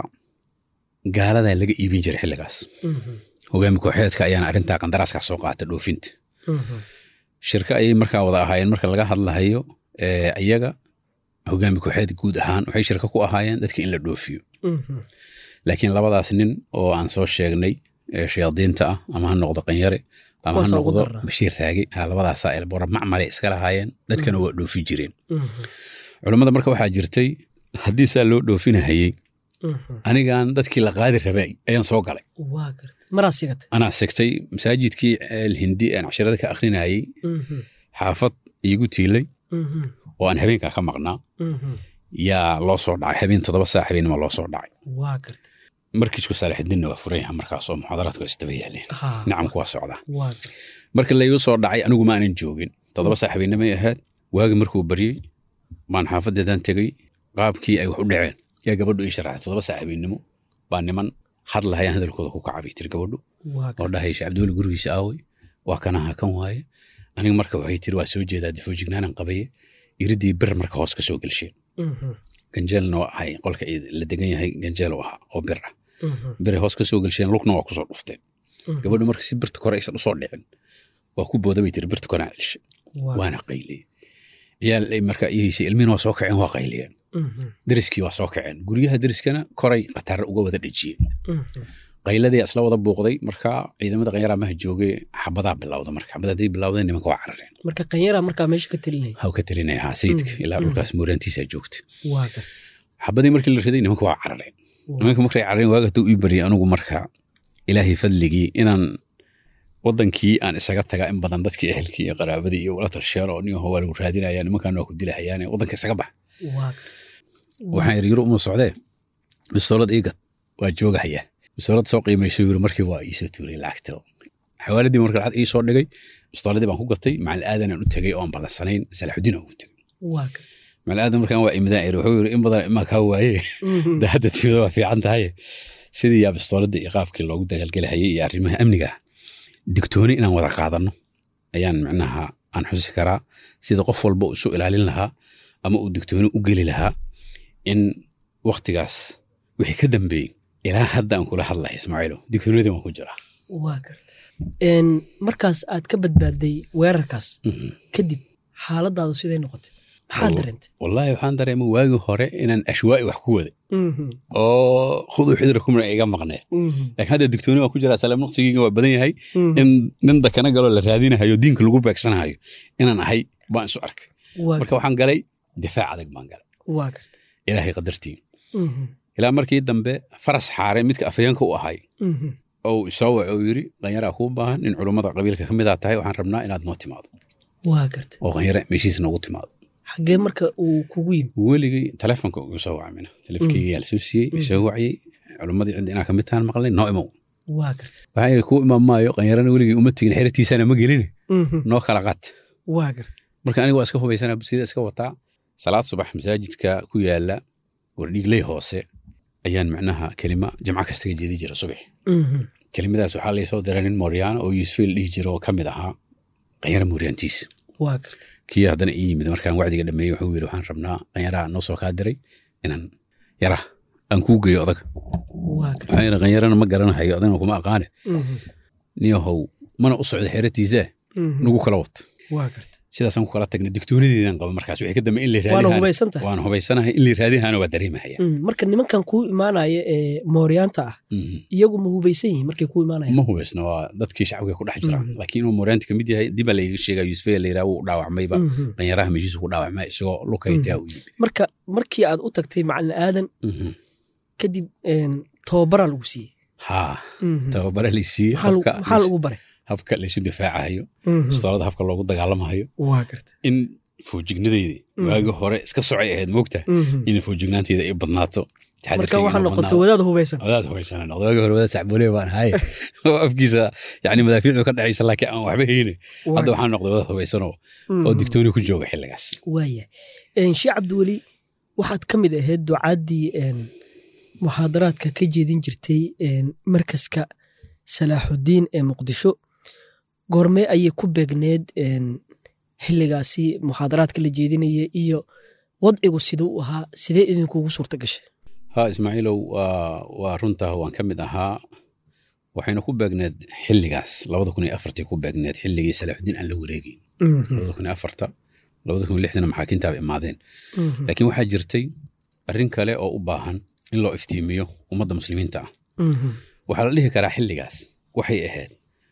gaaladaa laga iibin jiray xilligaas Mhm. hogaami kooxeedka ayaana arrintaa qandaraaskaas soo qaata dhoofinta Mhm. shirka ayay markaa wada ahaayeen marka laga hadlahayo ee, iyaga hogaami kooxeed guud ahaan waxay shirka ku ahaayeen dadka in la dhoofiyo Mhm. laakiin labadaas nin oo aan soo sheegnay ee shayaadiinta ah ama ha noqdo qanyare ama ha Kuwaasa ugu noqdo daraa. bashiir raage ha labadaasaa elbora macmale iska lahaayeen dadkana waa dhoofi jireen Mhm. culummada marka waxaa jirtay haddii saa loo dhoofinahayey Mhm. anigan dadkii la qaadi rabay ayaan soo galay waa garta maraa sigata anaa sigtay masaajidkii alhindi aan cashirada ka akrinayay Mhm. xaafad iigu tiilay Mhm. oo aan habeenkaa ka maqnaa Mhm. yaa loo soo dhacay habeen toddoba saac habeenima loo soo dhacay waa garta markiisku saalaxidinna waa furan yaha markaas oo muxaadaraadku waa isdaba yaaleen Ha. nacamku waa socdaa waa garta marka laygu soo dhacay anigu ma aanan joogin toddoba saac habeenimay ahayd waagi markuu baryey baan xaafadeedan tegey qaabkii ay wax u dhaceen yaa gabadhu ii sharaxay toddoba saac habeennimo baa niman hadlahayaan hadalkooda ku kacabay tiri gabadhu waa oo garta dhahay sheekh cabdiweli gurigiisa aaway waa kanaha kan waaye aniga marka waxay tiri waa soo jeedaa difoojignaanan qabaye iridii bir marka hoos ka soo gelsheen Mhm. ganjeelna waa ahay qolka ii la degan yahay ganjeel u ahaa oo bir ah Mhm. biray hoos ka soo gelsheen lugna waa kusoo dhufteen Mhm. gabadhu marka si birta kore aysan usoo dhicin waa ku booda bay tiri birta koraan celshe Waa waana qayliyey ciyaal ay markaa iyaysay ilmihiina waa soo kaceen waa qayliyeen Mhm. deriskii waa soo kaceen guryaha deriskana koray khatarra uga wada dhejiyeen Mhm. qayladii isla wada buuqday markaa ciidamada qanyara maha joogay xabadaa bilowda marka xabad hadday bilowdeen nimanka waa carareen marka qanyara markaa meesha ka telinaya haw ka talinaya ahaa sayidka Mm, ilaa mm. dhulkaas mooriyaantiisa joogta waa garta xabadii markii la riday nimanka waa carareen nimanka markay carareen waaga hadduu ii baryay anigu marka ilaahay fadligii inaan wadankii aan isaga tagaa in badan dadkii ehelkii iyo qaraabadii iyo wala talsheen oo nin waa lagu raadinaya nimankan waa ku dilahayaane wadanka isaga bax waa garta waxaan yidhi yuru uma socdee bistoolad iigad waa joogahaya bistoolad soo qiimayso yiri markii waa iisoo tuuray lacagta xawaaladii marka lacag ii soo dhigay bistooladii baan ku gatay macalin aadanaan u tegey oon ballansanayn salaxudiin aan ugu tegey waa garta macalin aadan markaan waa imidaan iri wuxuu yiri in badan imaa kaa waaye Mhm. da hadda timida waa fiican tahay sidii yaa bistooladda iyo qaabkii loogu dagaalgelahayay iyo arrimaha amniga ah digtooni inaan wada qaadanno ayaan micnaha aan xusi karaa sida qof walba uu isu ilaalin lahaa ama uu digtooni u geli lahaa in waktigaas wixii ka dambeeyey ilaa hadda aan kula hadlahay ismaaciilo digtoonidii waan ku jiraa waa garta Een, markaas aad ka badbaaday weerarkaas Mhm. kadib xaaladaadu siday noqotay maxaad Oo. dareentay wallaahi waxaan dareemay waagii hore inaan ashwaa'i wax ku waday Mhm. oo khuduu xidra kumna iga maqneed Mhm. laakiin hadda digtooni waan ku jiraa salaam naqsigeyga waa badan yahay Mhm. in nin dakana galoo la raadinahayo diinka lagu beegsanahayo inaan ahay baan isu arkay waa marka waxaan galay difaac adag baan galay waa garta ilaahay qadartii Mhm. ilaa markii dambe faras xaare midka afayeenka u ahay Mhm. oo uu isoo waco uu yidhi qanyaraa kuu baahan in culummada qabiilka ka midaa tahay waxaan rabnaa inaad noo timaado waa garta oo qanyare meeshiis noogu timaado xaggee marka uu kugu yimi weligay telefonka ugu soo wacmina telefonkeyga yaa lasoo siiyey isoo waciyey culummadii cidda inaa kamid tahan maqlay noo imow waa garta waxaa yidhi kuu imaan maayo qanyarana weligay uma tegin xeratiisana ma gelin Mhm. noo kala qaad waa garta marka aniga waa iska hubaysanaa busida iska wataa salaad subax masaajidka ku yaala wardhiigley hoose ayaan macnaha kelima jamco kasta ka jeedi jira subax Mhm. kelimadaas waxaa laysoo diray nin mooryaana oo yuusufeel dhihi jira oo ka mid ahaa qanyara mooryaantiis waa garta kii haddana ii yimid markaan wacdiga dhameeyey wuxuu yidhi waxaan rabnaa qanyaraha noo soo kaa diray inaan yara aan kuu geeyo odaga waa garta waxaan yidhi qanyarana ma garanahayo adana kuma aqaane Mhm. niyahow mana u socda xeeratiisa Mhm. nagu kala wato waa garta sidaasaan ku kala tagnay digtoonideedan qaba markaas wixii ka dambe in la waana raadihaan hubaysan tahay waan hubaysanahay in la raadihaana waa dareemahaya Mhm. marka nimankan kuu imaanaya ee mooryaanta ah Mhm. iyagu ma hubaysan yihiin markay kuu imaanayaan ma hubaysna waa dadkii shacbiga ku dhex jira Mhm. laakiin inuu mooryaanta kamid yahay diba layga sheegaa yuusufee la yidhaha wuu dhaawacmayba Mhm. qanyaraha meeshiisu ku dhaawacmay isagoo lukaytaa u yimid marka markii aad u tagtay macalin aadan Mhm. kadib een, tababaraa lagu siiyey haa Mhm. tababare laysiiyey maxaa lagu- habka maxaa lagu baray habka laysu difaacahayo Mhm. istoolada habka loogu dagaalamahayo waa garta in foojignadeydii Mhm. waagi hore iska socay ahayd moogta Mhm. in foojignaanteeda ay badnaato marka taxadarkayga waxaa inuu noqotay badnaado. wadaad hubaysan wadaad hoysanan noqdo waagi hore wadaad sacboole baan ahay oo afkiisa yani madaafiicdu ka dhexaysa laakiin aan waxba hayne hadda waxaan noqday wadaad hubaysanoo oo digtooni ku jooga xilligaas waaya sheekh cabdiweli waxaad ka mid ahayd ducaaddii een, muxaadaraadka ka jeedin jirtay een, markaska salaaxudiin ee muqdisho goormee ayay ku beegneed een, xilligaasi muxaadaraadka la jeedinaya iyo wadcigu siduu u ahaa sidee idinkuugu suurta gashay ha ismaaciilow waa waa runtaa waan ka mid ahaa waxayna ku beegneed xilligaas labada kun iyo afartii ku beegneed xilligii salaaxudiin aan la wareegin labada kun iyo afarta labada kun iyo lixdana maxaakiintaaba imaadeen Mhm. laakiin waxaa jirtay arrin kale oo u baahan in loo iftiimiyo ummadda muslimiinta ah Mhm. waxaa la dhihi karaa xilligaas waxay ahayd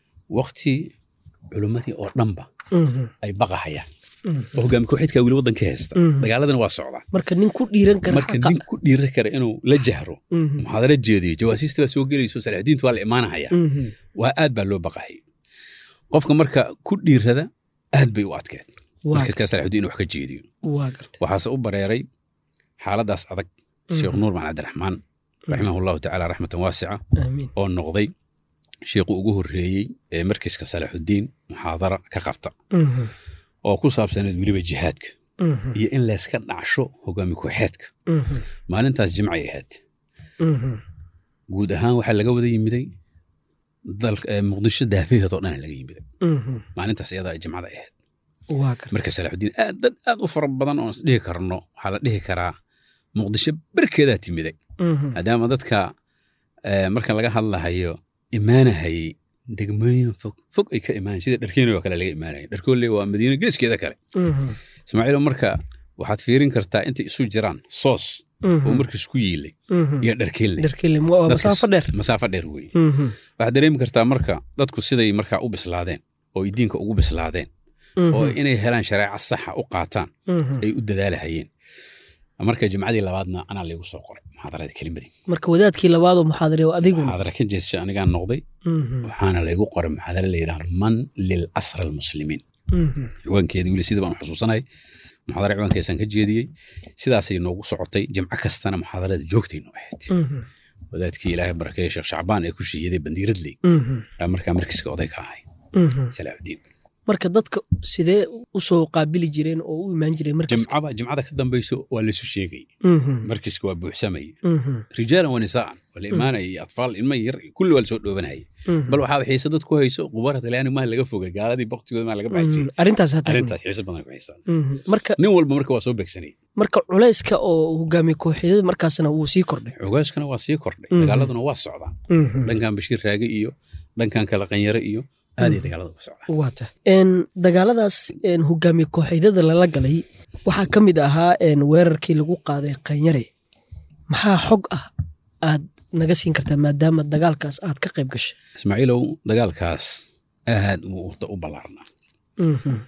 waqti culimmadii oo dhanba Mhm. ay baqahayaan Mhm. oo hogaami kooxeedkaa weli waddanka haysta Mhm. dagaaladana waa socdaa marka nin ku dhiiran kara marka xaqa. nin ku dhiiri kara inuu la jahro Mhm. muxaadara jeediyo jawaasiista baa soo gelayso salaaxdiinta waa la imaanahaya Mhm. waa aad baa loo baqahayay qofka marka ku dhiirada aad bay u adkeed waa markaskaa salaaxudiin inuu wax ka jeediyo waa gartay waxaase u bareeray xaaladaas adag sheekh nuur macali cabdiraxmaan raximahullahu tacaala raxmatan waasica aamiin oo noqday sheekhu ugu horreeyey ee markiska salaaxudiin muxaadara ka qabta Mhm. oo ku saabsaneed weliba jihaadka Mhm. iyo in layska dhacsho hogaami kooxeedka Mhm. maalintaas jimcay ahayd Mhm. guud ahaan waxaa laga wada yimiday dalka ee muqdisho daafaheed oo dhan laga yimiday Mhm. maalintaas iyadaa jimcada ahayd waa gartay marka salaaxudiin aad dad aad u fara badan oo is dhihi karno waxaa la dhihi karaa muqdisho barkeedaa timiday Mhm. maadaama dadka eh, marka laga hadlahayo imaanahayey degmooyin fog fog ay ka imaan sida dharkeeni oo kale laga imaanaya dharkoole waa madiino geeskeeda kale Mhm. ismaaciilo marka waxaad fiirin kartaa intay isu jiraan soos Mhm. oo markiis ku yiilay Mhm. iyo dharkeelle dharkele waa Dadkas- masaafo dheer masaafo dheer weeye Mhm. waxaad dareemi kartaa marka dadku siday markaa u bislaadeen oo ay diinka ugu bislaadeen Mhm. oo inay helaan shareeca saxa u qaataan Mhm. ay u dadaalahayeen marka jimcadii labaadna anaa laygu soo qoray muxaadarada kelimadii marka wadaadkii labaadoo muxaadare oo adiguna muxaadara ka jeesasha anigaan noqday Mhm. waxaana laygu qoray muxaadara la yidhaha man lil asra almuslimiin Mhm. ciwaankeeda weli sida baan u xusuusanahay muxaadara ciwaankeesaan ka jeediyey sidaasay noogu socotay jimco kastana muxaadarada joogtaynu ahayd Mhm. wadaadkii ilaahay barakeeye sheekh shacbaan ee ku shiiyaday bandiiradley Mhm. aa markaa markiska oday ka ahay Mhm. salaaxudiin marka dadka sidee u soo qaabili jireen oo u imaan jireen markas jimcaba jimcada ka dambayso waa laysu sheegay Mhm. markiska waa buuxsamay Mhm. rijaalan wa nisaa'an waa la imaanaya iyo atfaal ilma yar kulli waa lasoo dhoobanayay Mhm. bal waxaa xiise dad ku hayso qubaara talyaani maa laga fogay gaaladii baktigooda maa laga baxshay Mhm. arrintaas hataa arrintaas xiise badan ku xiisaa Mhm. marka nin walba marka waa soo beegsanay marka culayska oo hogaamiye kooxeedyada markaasna wuu sii kordhay xogaaskana waa sii kordhay Mhm. dagaaladuna waa socdaan Mhm. dhankan bashiir raage iyo dhankan kala qanyare iyo aaday dagaalada uga socdaan waa tahay Een, dagaaladaas een, hogaamiye kooxeedyada lala galay waxaa ka mid ahaa een, weerarkii lagu qaaday qanyare maxaa xog ah aad naga siin kartaa maadaama dagaalkaas aad ka qayb gashay ismaaciilow dagaalkaas aad uu urta u ballaarnaa Mhm.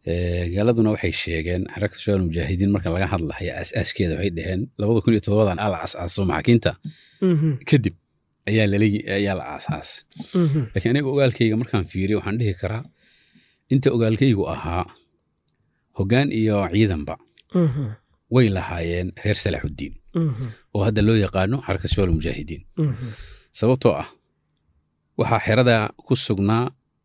Eh, gaaladuna waxay sheegeen xarakta shabaab mujaahidiin marka laga hadlayo asaaskeeda waxay dhaheen labada kun iyo toddobadan aa la aasaaso maxaakiinta Mhm. kadib ayaa lala ayaa la aasaasay Mhm. laakiin aniga ogaalkayga markaan fiiriyo waxaan dhihi karaa inta ogaalkaygu ahaa hoggaan iyo ciidanba Mhm. way lahaayeen reer salaaxuddiin Mhm. oo hadda loo yaqaano xarakta shabaab mujaahidiin Mhm. sababtoo ah waxaa xerada ku sugnaa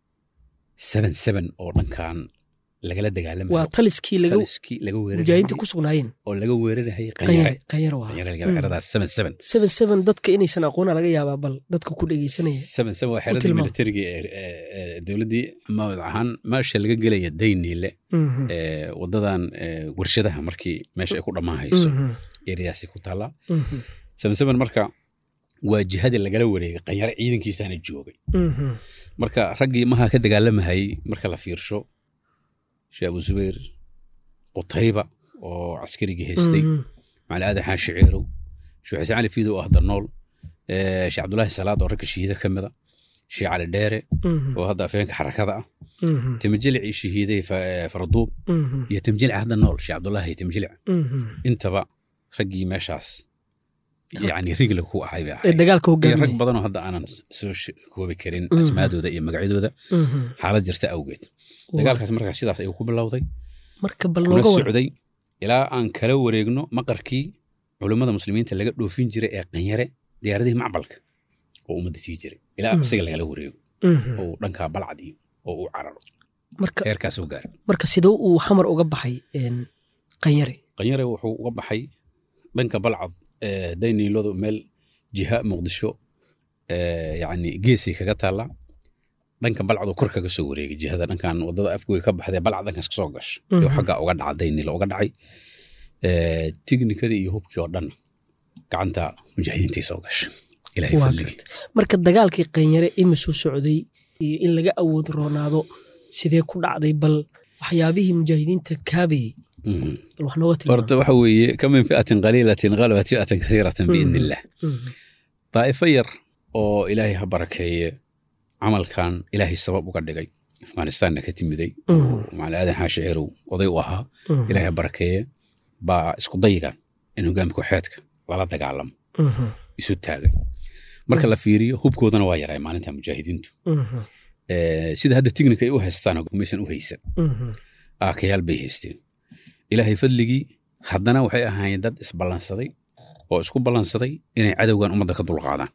seven seven oo dhankan lagala waa dagaalamayo taliskii laga taliskii laga mujaahidiinta weerarayay ku sugnaayeen oo laga weerarayay qanyare qanyare qanyare waa qanyare Mm. xeradaas seven seven seven seven dadka inaysan aqoona laga yaabaa bal dadka ku dhegeysanaya seven seven waa xeradii tilmaam. militariga ee ee- ee dowladdii magac ahaan meesha laga gelaya dayniile Mhm. ee wadadan ee, warshadaha markii meesha ay ku dhammaanhayso Mhm. eryaasi ku taala Mhm. seven seven marka waa jihadii lagala wareegay qanyare ciidankiisaana joogay Mhm. marka raggii maha ka dagaalamahayay marka la fiirsho sheekh abu zubayr qutayba oo caskarigii haystay Mhm. macali aadan xaashi ciirow sheekh xuseen cali fiidow oo hadda nool eh, sheekh cabdulaahi salaad oo ragga shahiida ka mida sheekh cali dheere Mhm. oo hadda afeenka xarakada ah Mhm. timjilicii shahiiday fa- farduub Mhm. iyo timjilic hadda nool sheekh cabdulaahi timjilic Mhm. intaba raggii meeshaas yani rigla ku ahay bay ee ahayd dagaalka iyo rag hogaaminaya badanoo hadda aanan soo sh- koobi karin Mhm. asmaadooda iyo magacyadooda Mhm. xaalad jirta awgeed Waa. dagaalkaas markaa sidaas ayuu ku bilowday marka bal kuna nooga war socday ilaa aan kala wareegno maqarkii culummada muslimiinta laga dhoofin jiray ee qanyare diyaaradihii macbalka oo ummadda sii jiray ilaa Mm. isaga lagala wareego Mhm. oo uu dhankaa balcad iyo oo uu cararo marka heerkaas u gaaray marka sidoo uu xamar uga baxay een, qanyare qanyare wuxuu uga baxay dhanka balcad ee dayniiladu meel jiha muqdisho ee yacni geesay kaga taalla dhanka balcad oo kor kaga soo wareegay jihada dhankan wadada afgoy ka baxdee balcad dhankaas kasoo gasha iyo Mhm. xagga uga dhaca dayniila uga dhacay ee tignikadii iyo hubkii oo dhan gacanta mujaahidiintii soo gasha ilaahay waa fadligii garta marka dagaalkii qanyare imisuu socday iyo in laga awood roonaado sidee ku dhacday bal waxyaabihii mujaahidiinta kaabayey Mhm. bal wax nooga tilmaam horta waxa weeye ka min fi'atin qaliilatin galabat fi'atan kasiiratan biidni illah daa'ifo yar oo ilaahay ha barakeeye camalkan ilaahay sabab uga dhigay afghanistanna ka timiday oo macali aadan xaashi ciirow oday u ahaa ilaahay ha barakeeye baa isku dayigan in hogaamka kooxeedka lala dagaalamo isu taagay marka la fiiriyo hubkoodana waa yaray maalinta mujaahidiintu Eh, sida hadda tignika ay u haystaan maysan u haysan aakayaal bay haysteen ilaahay fadligii haddana waxay ahaayeen dad isballansaday oo isku ballansaday inay cadowgan ummadda ka dulqaadaan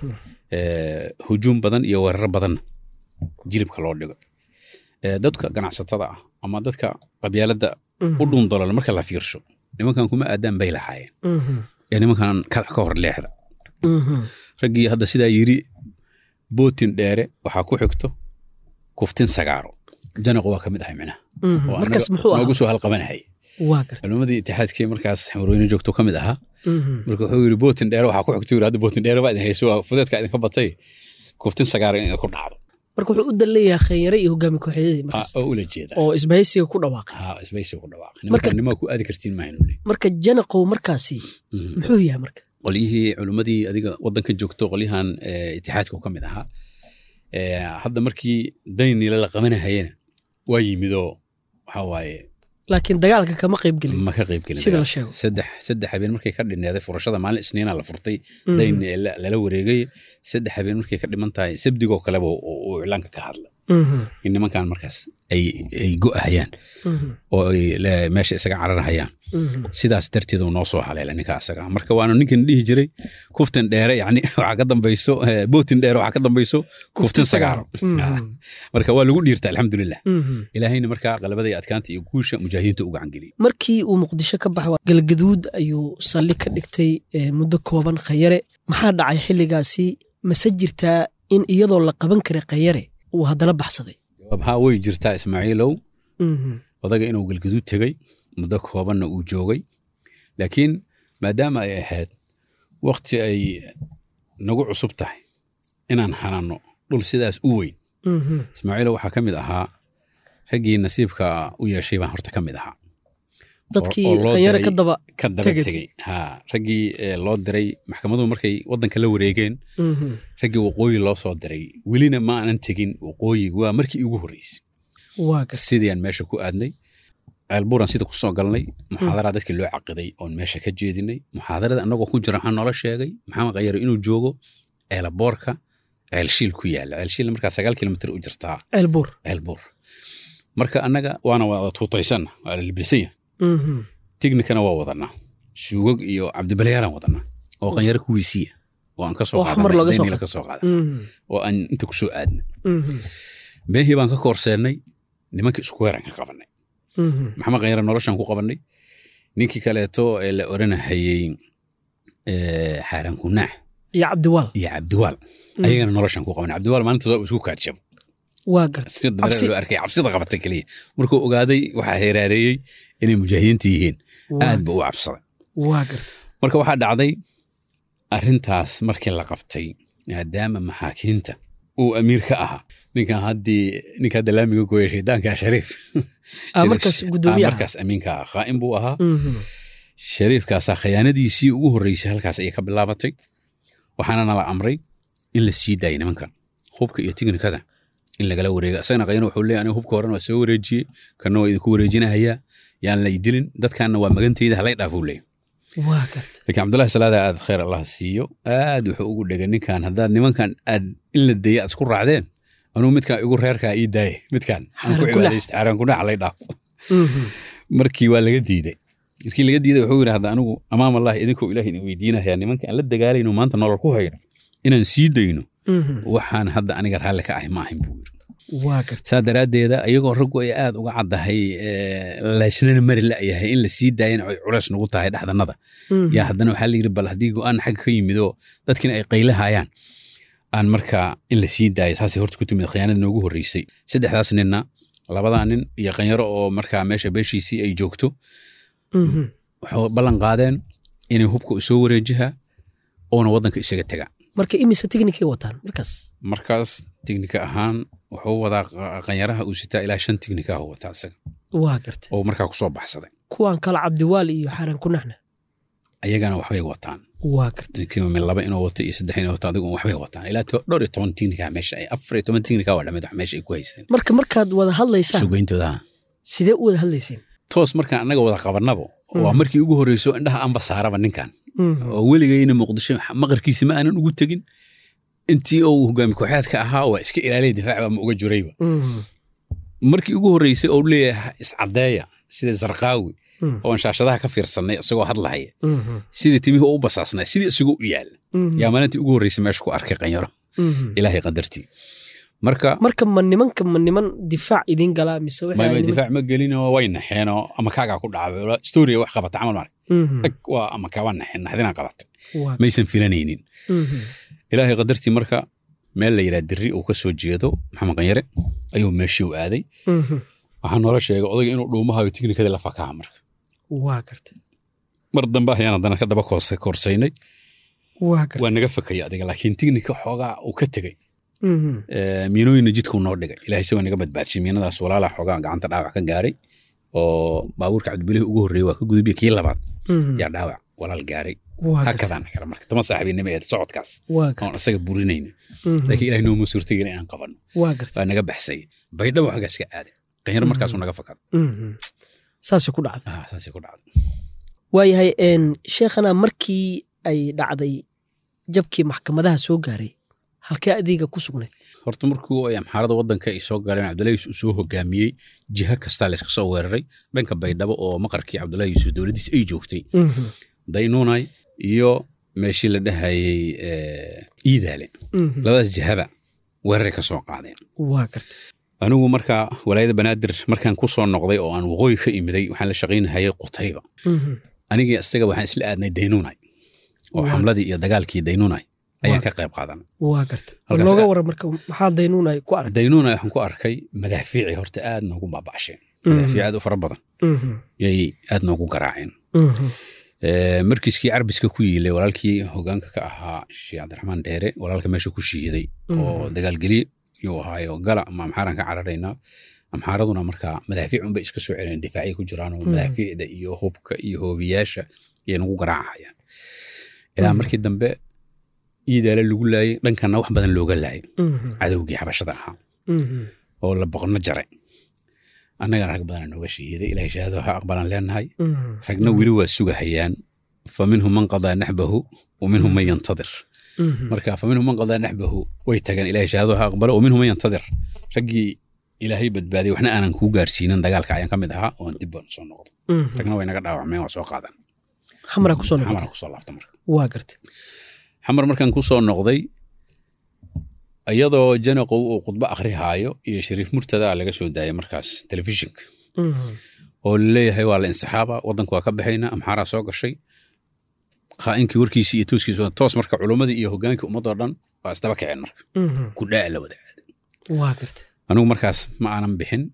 Eh, hujuum badan iyo weeraro badanna jilibka loo dhigo Eh, dadka ganacsatada ah ama dadka qabyaaladda u dhuundolol marka la fiirsho nimankan kuma aadaan bay lahaayeen ee nimankan kala ka hor leexda raggii hadda sidaa yiri bootin dheere waxaa ku xigto kuftin sagaaro janaqu waa ka mid ahay micnaha oo markaas annaga muxuu noogu ahaa soo halqabanahaya waa garta culimmadii itixaadkii markaas xamarweyne joogto ka mid ahaa marka wuxuu yiri bootin dheere waxaa ku xigto yiri hadda bootin dheere baa idin hayso waa fudeedka idinka batay kuftin sagaaro in idinku dhacdo marka wuxuu u dan leeyahay khanyare iyo hogaami kooxyadii Ah, markaas oo ula jeeda oo isbahaysiga ku dhawaaqay ha isbaysi ku dhawaaqay Marka- nimankan nimaa ku aadi kartiin maahaynu le marka janaqow markaasi muxuu yahay marka qolyihii culimmadii adiga waddanka joogto qolyahan eh, itixaadka ka mid ahaa Eh, hadda markii dayniila la qabanahayena waa yimidoo waxaa waaye laakiin dagaalka kama qayb gelin ma ka qayb gelin sida la dagaal. sheego saddex saddex habeen markay ka dhineeday furashada maalin isniina la furtay Mhm. dayn la- lala wareegay saddex habeen markay ka dhiman tahay sabdigoo kaleba uu uu iclaanka ka hadla Mhm. in nimankan markaas ay ay go'ahayaan Mhm. oo ay le- meesha isaga cararahayaan Mhm. sidaas darteed uu noo soo haleela ninka asaga marka waana ninkan dhihi jiray kuftin dheere yani waxaa ka dambayso eh, bootin dheere waxaa ka dambayso kuftin sagaaro Mhm. Ah, marka waa lagu dhiirta alxamdulilah Mhm. ilaahayna markaa qalabada iyo adkaanta iyo guusha mujaahidiinta u gacan geliyey markii uu muqdisho ka baxay galgaduud ayuu salli ka dhigtay eh, muddo kooban khanyare maxaa dhacay xilligaasi mase jirtaa in iyadoo la qaban karay khanyare uu haddana baxsaday jawaab haa way jirtaa ismaaciilow Mhm. odaga inuu galgaduud tegey muddo koobanna uu joogay laakiin maadaama ay ahayd wakti ay nagu cusub tahay inaan hanano dhul sidaas u weyn Mhm. ismaaciilow waxaa ka mid ahaa raggii nasiibka u yeeshay baan horta ka mid ahaa dadkii oo loo khanyare diray- ka daba ka daba Tegay. tegey ha raggii eh, loo diray maxkamaduhu markay waddanka la wareegeen Mhm. raggii waqooyi loo soo diray welina ma aanan tegin waqooyi waa markii igu horreysay waa garta sidii aan meesha ku aadnay ceelbuuran sida ku soo galnay muxaadaraa dadkii loo caqiday oon meesha ka jeedinay muxaadarada annagoo ku jira waxaa noola sheegay maxamed khayare inuu joogo ceelaboorka ceelshiil ku yaala ceelshiil markaa sagaal kilomitr u jirtaa ceelbuur ceelbuur marka annaga waana wada tuutaysanna waa la libisanya Mhm. tignikana waa wadanaa suugag iyo cabdibalyaalaan wadanaa oo qanyaro kuwiisiya oo aan ka soo Oo xamar looga soo qaadanay qaad- ka soo qaada Mhm. oo aan inta ku soo aadna Mhm. meehii baan ka koorseennay nimankii isku weeraan ka qabanay Mhm. maxamed khanyare noloshaan ku qabanay ninkii kaleeto ee la oranahayey eh, xaaraan kunaax iyo cabdiwaal iyo cabdiwaal ayagana noloshaan ku qabanay cabdiwaal maalintaas waa isku kaadshabo waa garta sida Cabsi. dabadeed loo arkay cabsida qabata keliya markuu ogaaday waxaa heeraareeyey inay mujaahidiinta yihiin Waa- aad ba u cabsaday waa garta marka waxaa dhacday arrintaas markii la qabtay maadaama maxaakiinta uu amiir ka ahaa ninkan haddii ninka hadda laamiga gooya shaydaanka shariif Ah, markaas Shariif- guddoomiye ah, ahaa. markaas amiinka ah qaa'im buu ahaa Mhm. shariifkaasaa khiyaanadiisii ugu horreysay halkaas ayay ka bilaabatay waxaana nala amray in la sii daayay nimankan hubka iyo tignikada in lagala wareega isagana qayno wuxuu leeyahay aniga hubka horena waa soo wareejiyey kana waa idinku wareejinahayaa yaan lay dilin dadkanna waa magantayda halay dhaafuu leeyahay waa garta laakiin cabdullahi salaada aad khayr allah siiyo aad wuxuu ugu dhegay ninkan haddaad nimankan aad in la deeya aad isku raacdeen anuu midkan igu reerkaa ii daaye midkan aan ku Xaaran kunax. cibaadaysto xaaran kunax lay dhaafo Mhm. markii waa laga diiday markii laga diiday wuxuu yidhi hadda anigu amaam allah idinkoo ilaah idin weydiinaya nimanka aan la dagaalayno maanta nolol ku hayno inaan sii dayno Mhm. waxaan hadda aniga raalli ka ahay ma ahin buu yidhi waa garta saa daraaddeeda iyagoo raggu ay aad uga caddahay eh, laysnana mari la'yahay in la sii daayana ay culays nagu tahay dhexdannada Mhm. yaa haddana waxaa la yidhi bal haddii go'aan xagga ka yimidoo dadkina ay qaylahayaan aan markaa in la sii daaya saasay horta ku timid khiyaanada noogu horreysay saddexdaas ninna labadaa nin iyo qanyaro oo markaa meesha beeshiisii ay joogto Mhm. waxay ballan qaadeen inay hubka u soo wareejiha oona waddanka isaga tega marka imise tignikay wataan markaas markaas tignika ahaan wuxuu wadaa qa- qanyaraha uu sitaa ilaa shan tignika ah wataa isaga waa garta oo markaa ku soo baxsaday kuwan kale cabdiwaal iyo xaaran kunaxna ayagana waxbay wataan waa garta ninkiiba min laba inuu wato iyo saddex inuu wato adigu waxbay wataan ilaa to- dhowr iyo toban tignika meesha ay afar iyo toban tignika waa dhamid wax meesha ay ku haysteen marka markaad wada hadlaysaan sugayntooda sidee u wada hadlayseen toos markaan annaga wada qabanabo waa Mhm. markii ugu horreyso indhaha anba saaraba ninkan Mhm. oo weligayna muqdisho maqarkiisa ma aanan ugu tegin intii uu hogaami kooxeedka ahaa waa iska ilaaliyay difaac baa ma uga jirayba Mhm. markii ugu horreysay oo leeyahay iscadeeya sida zarqaawi Mhm. oon shaashadaha ka fiirsanay isagoo hadlahaya Mhm. sidii timihii u basaasnay sidii isagoo u yaala Mhm. yaa maalintii ugu horreysay meesha ku arkay qanyaro Mhm. ilaahay qadartii marka marka ma nimanka ma niman difaac idiin galaa mise waxay may may niman- difaac ma gelinoo way naxeenoo ama kaagaa ku dhacay storia wax qabata camal mare Mhm. ag waa ama kaa waa naxeen naxdinaa qabata Waa- maysan filanaynin Mhm. ilaahay qadartii marka meel la yidhaha dirri uu ka soo jeedo maxamed qanyare ayuu meeshii u aaday Mhm. waxaa noola sheegay odayga inuu dhuumahayo tiknikada la fakaha marka waa garta mar dambe ayaan haddana ka daba koors- koorsaynay waa garta waa naga fakaya adiga laakiin tiknika xoogaa uu ka tegey Mhm. Eh, miinooyinna jidkuu noo dhigay ilaahay se waa naga badbaadshay miinadaas walaalaa xoogaa gacanta dhaawac ka gaaray oo baabuurka cabdibilihii ugu horreeyey waa ka gudubiyey kii labaad Mhm. yaa dhaawac walaal gaaray waa garta hakadaan nagala marka toma saaxiibinimo ee socodkaas waa oon garta isaga burinayna Mhm. laakiin ilahay nooma suurtagin inaan qabanno waa garta waa naga baxsay baydhabo xaggaas ka aaday qanyaro markaasuu naga fakada Mhm. saasay ku dhacday ah saasay ku dhacday waayahay een, sheekhana markii ay dhacday jabkii maxkamadaha soo gaaray halkee adiga ku sugnayd horta markuu ay amxaarada waddanka ay soo galeen cabdullahi yuusuf uu soo hogaamiyey jiha kastaa layska soo weeraray dhanka baydhabo oo maqarkii cabdullahi yuusuf dowladdiis ay joogtay Mhm. daynuunay iyo meeshii la dhahayey eh, iidaale Mhm. labadaas jihaba weeraray ka soo qaadeen waa garta anigu markaa walaayada banaadir markaan ku soo noqday oo aan waqooyi ka imiday waxaan la shaqaynahayay qutayba Mhm. anigii isaga waxaan isla aadnay daynuunay oo Waa. xamladii iyo dagaalkii daynuunay ayaan Waa. ka qayb qaadanay waa garta Halkaas- nooga waran marka maxaa daynuun ay ku arag daynuunay waxaan ku arkay madaafiicii horta aad noogu baaba'asheen madaafiic aad u fara badan Mhm. yay aad noogu garaaceen Mhm. Eh, markiiskii carbiska ku yiilay walaalkii hogaanka ka ahaa sheekh cabdiraxmaan dheere walaalka meesha ku shiiday oo dagaalgeliye yuu ahaayo gala ama amxaaraan ka cararaynaa amxaaraduna markaa madaafiic unbay iska soo celeen difaacay ku jiraan oo Mhm. madaafiicda iyo hubka iyo hoobiyaasha yay nagu garaacahayaan ilaa Mhm. markii dambe iidaale lagu laayay dhankana wax badan looga laayay Mhm. cadowgii xabashada ahaa Mhm. oo la boqno jaray annagana rag badana nooga shahiiday ilahay shahaado ha aqbalaan leenahay Mhm. ragna weli waa sugahayaan fa minhum man qadaa naxbahu wa minhum man yantadir Mhm. marka fa minhum man qadaa naxbahu way tageen ilahay shahaado ha aqbalo wa minhum man yantadir raggii ilaahay badbaadiyay waxna aanan kuu gaarsiinin dagaalka ayaan ka mid ahaa oon dib baan soo noqday Mhm. ragna way naga dhaawacmeen waa soo qaadan xamra kusoo xamar noqotay kusoo laabta marka waa gartay xamar markaan ku soo noqday iyadoo janaqow uu khudbo akhrihaayo iyo shariif murtada laga soo daayay markaas telefishinka Mhm. oo laleeyahay waa la insixaaba waddanka waa ka baxayna amxaaraa soo gashay qaa'inkii warkiisii iyo tooskiisa toos marka culummadii iyo hogaankii ummadoo dhan waa isdaba kaceen marka Mhm. kudhaa la wada aaday waa gartay anigu markaas ma aanan bixin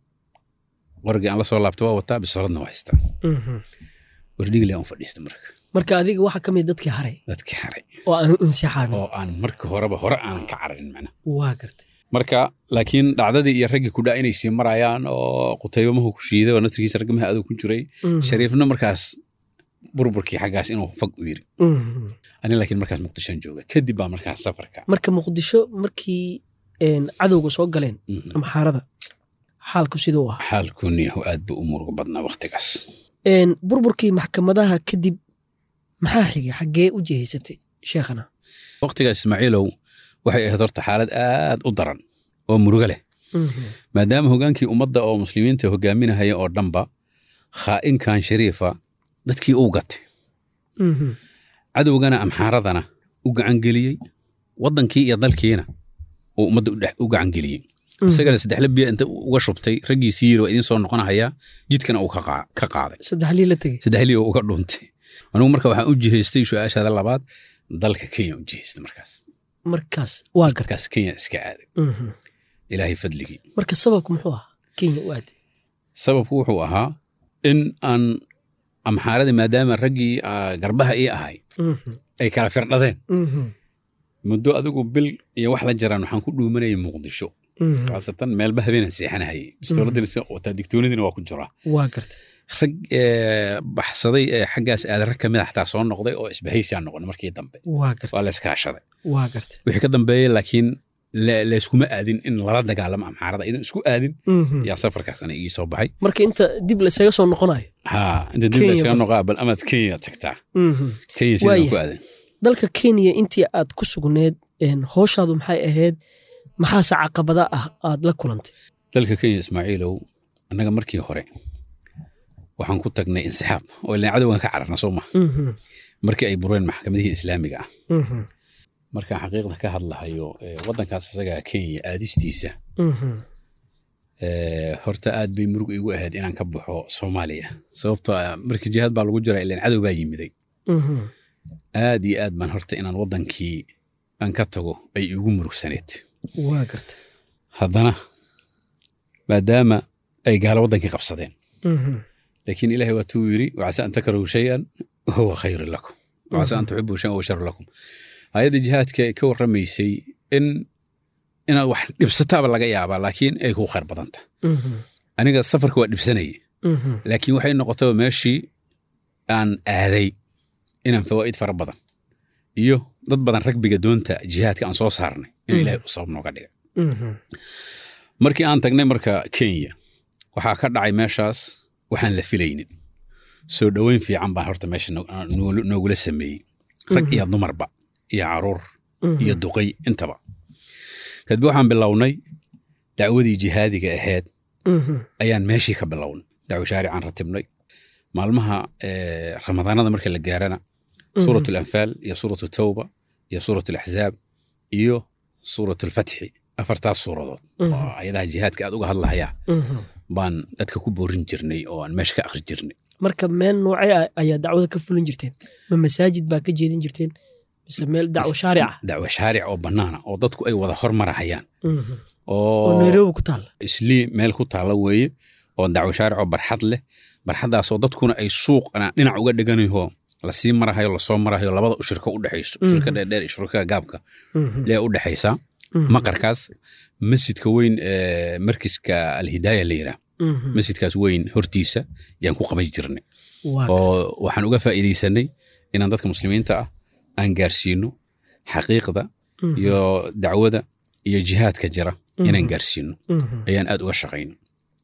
qorigii aan la soo laabta waa wataa bisaradna waa haystaa Mhm. wardhigli aan u fadhiista marka marka adiga waxaa ka mid dadkii haray dadkii haray oo aan insixaabin oo aan marka horeba hore aanan ka cararin macna waa gartay marka laakiin dhacdadii iyo raggii kudhaa inay sii marayaan oo qutaybamahu ku shiiday oo nasrigiisa ragmaha adow ku jiray Mhm. shariifna markaas burburkii xaggaas inuu fag u yiri Mhm. ani laakiin markaas muqdishoan jooga kadib baa markaas safarka marka muqdisho markii een, cadowga soo galeen Mhm. amxaarada xaalku siduu ahaa xaalkuniyahu aad buu u murugo badnaa waktigaas Een, burburkii maxkamadaha kadib maxaa xigay xaggee u jihaysatay sheekhana waktigaas ismaaciilow waxay ahayd horta xaalad aad u daran oo murugo leh Mhm. maadaama hogaankii ummadda oo muslimiinta hogaaminahaya oo dhanba khaa'inkan shariifa dadkii uu gatay Mhm. cadowgana amxaaradana u gacangeliyey waddankii iyo dalkiina uu ummadda u dhex- u gacangeliyey isagana saddexla biya inta uga shubtay raggiisii yiri waa idiin soo noqonahayaa jidkana uu ka qaa- ka qaaday saddex lii la tegey saddexlii oo uga dhuuntay anigu marka waxaan u jihaystay su-aashaada labaad dalka kenya u jihaystay markaas markaas waa gartay markaas kenya iska aaday Mhm. ilaahay fadligii marka sababku muxuu ahaa kenya u aaday sababku wuxuu ahaa in aan amxaaradii maadaama raggii ah, garbaha ii ahay Mhm. ay kala firdhadeen Mhm. muddo adigu bil iyo wax la jiraan waxaan ku dhuumanayay muqdisho Mhm. khaasatan meelba habeenaan seexanahayay bistooladina wataa digtoonadiina waa ku jiraa waa gartay rag eh, baxsaday ee xaggaas aada rag ka mid a xataa soo noqday oo isbahaysiyaa noqon markii dambe waa gartay waa la iskaashaday waa gartay wixii ka dambeeyey laakiin la- layskuma aadin in lala dagaalamo amxaarada idan isku aadin Mhm. yaa safarkaasna igii soo baxay marka inta dib laysaga soo noqonayo ha inta dib Kenya layskaga ba- noqaa bal amaad kenya tagtaa Mhm. kenya sidaan Waayahay. ku aadan dalka kenya intii aad ku sugneed een, howshaadu maxay ahayd maxaase caqabada ah aad la kulantay dalka kenya ismaaciilow annaga markii hore waxaan ku tagnay insixaab oo ilaan cadowgan ka cararna soo maha Mhm. markii ay bureen maxkamadihii islaamiga ah Mhm. markaan xaqiiqda ka hadlahayo eh, waddankaas isagaa kenya aadistiisa Mhm. eh, horta aad bay murug igu ahayd inaan ka baxo soomaaliya sababtoo ah markii jihaad baa lagu jira ilaan cadow baa yimiday Mhm. aad iyo aad baan horta inaan waddankii aan ka tago ay igu murugsaneed waa gartay haddana maadaama ay gaalo waddankii qabsadeen Mhm. laakiin ilaahay waatuu yiri wacasa an takrahu shayan wahuwa khayrun lakum wacasa an tuxibu shayan wahuwa sharun lakum aayadda jihaadka ay ka warramaysay in inaad wax dhibsataaba laga yaabaa laakiin ay ku khayr badanta Mhm. aniga safarka waa dhibsanayay Mhm. laakiin waxay noqotaba meeshii aan aaday inaan fawaa'id fara badan iyo dad badan ragbiga doonta jihaadka aan soo saarnay in Mhm. ilaahay u sabab nooga dhiga Mhm. markii aan tagnay marka kenya waxaa ka dhacay meeshaas waxaan la filaynin soo dhoweyn fiican baan horta meesha no- noogula noogula sameeyey rag Mhm. iyo dumarba iyo caruur Mhm. iyo duqay intaba kadib waxaan bilownay dacwadii jihaadiga ahayd Mhm. ayaan meeshii ka bilownay dacwo shaaricaan ratibnay maalmaha eh, ramadaanada marka la gaarana Mhm. suurat alanfaal iyo suurat tawba iyo suurat alaxzaab iyo suurat alfatxi afartaas suuradood Mhm. oo ayadaha jihaadka aad uga hadlahayaa Mhm. baan dadka ku boorin jirnay oo aan meesha ka akhri jirnay marka meel noocee ah ayaa dacwada ka fulin jirteen ma masaajid baa ka jeedin jirteen mise meel dacwo shaarica dacwo shaaric oo bannaana oo dadku ay wada hormarahayaan Mhm. oo oo nairobi ku taalla islii meel ku taalla weeye oo dacwo shaaric oo barxad leh barxaddaasoo dadkuna ay suuqna dhinac uga dheganayo lasii marahayo lasoo marahayo labada ushirka u dhexayso ushirka Mhm. dheerdheer iyo shirka gaabka Mhm. lee u dhexaysaa Mhm. maqarkaas masjidka weyn ee markiska alhidaaya la yidhaah Mhm. masjidkaas weyn hortiisa yaan ku qaban jirnay waa gartay. oo waxaan uga faa'iidaysanay inaan dadka muslimiinta ah aan gaarsiino xaqiiqda Mhm. iyo dacwada iyo jihaadka jira inaan Mhm. gaarsiino Mhm. ayaan aad uga shaqayno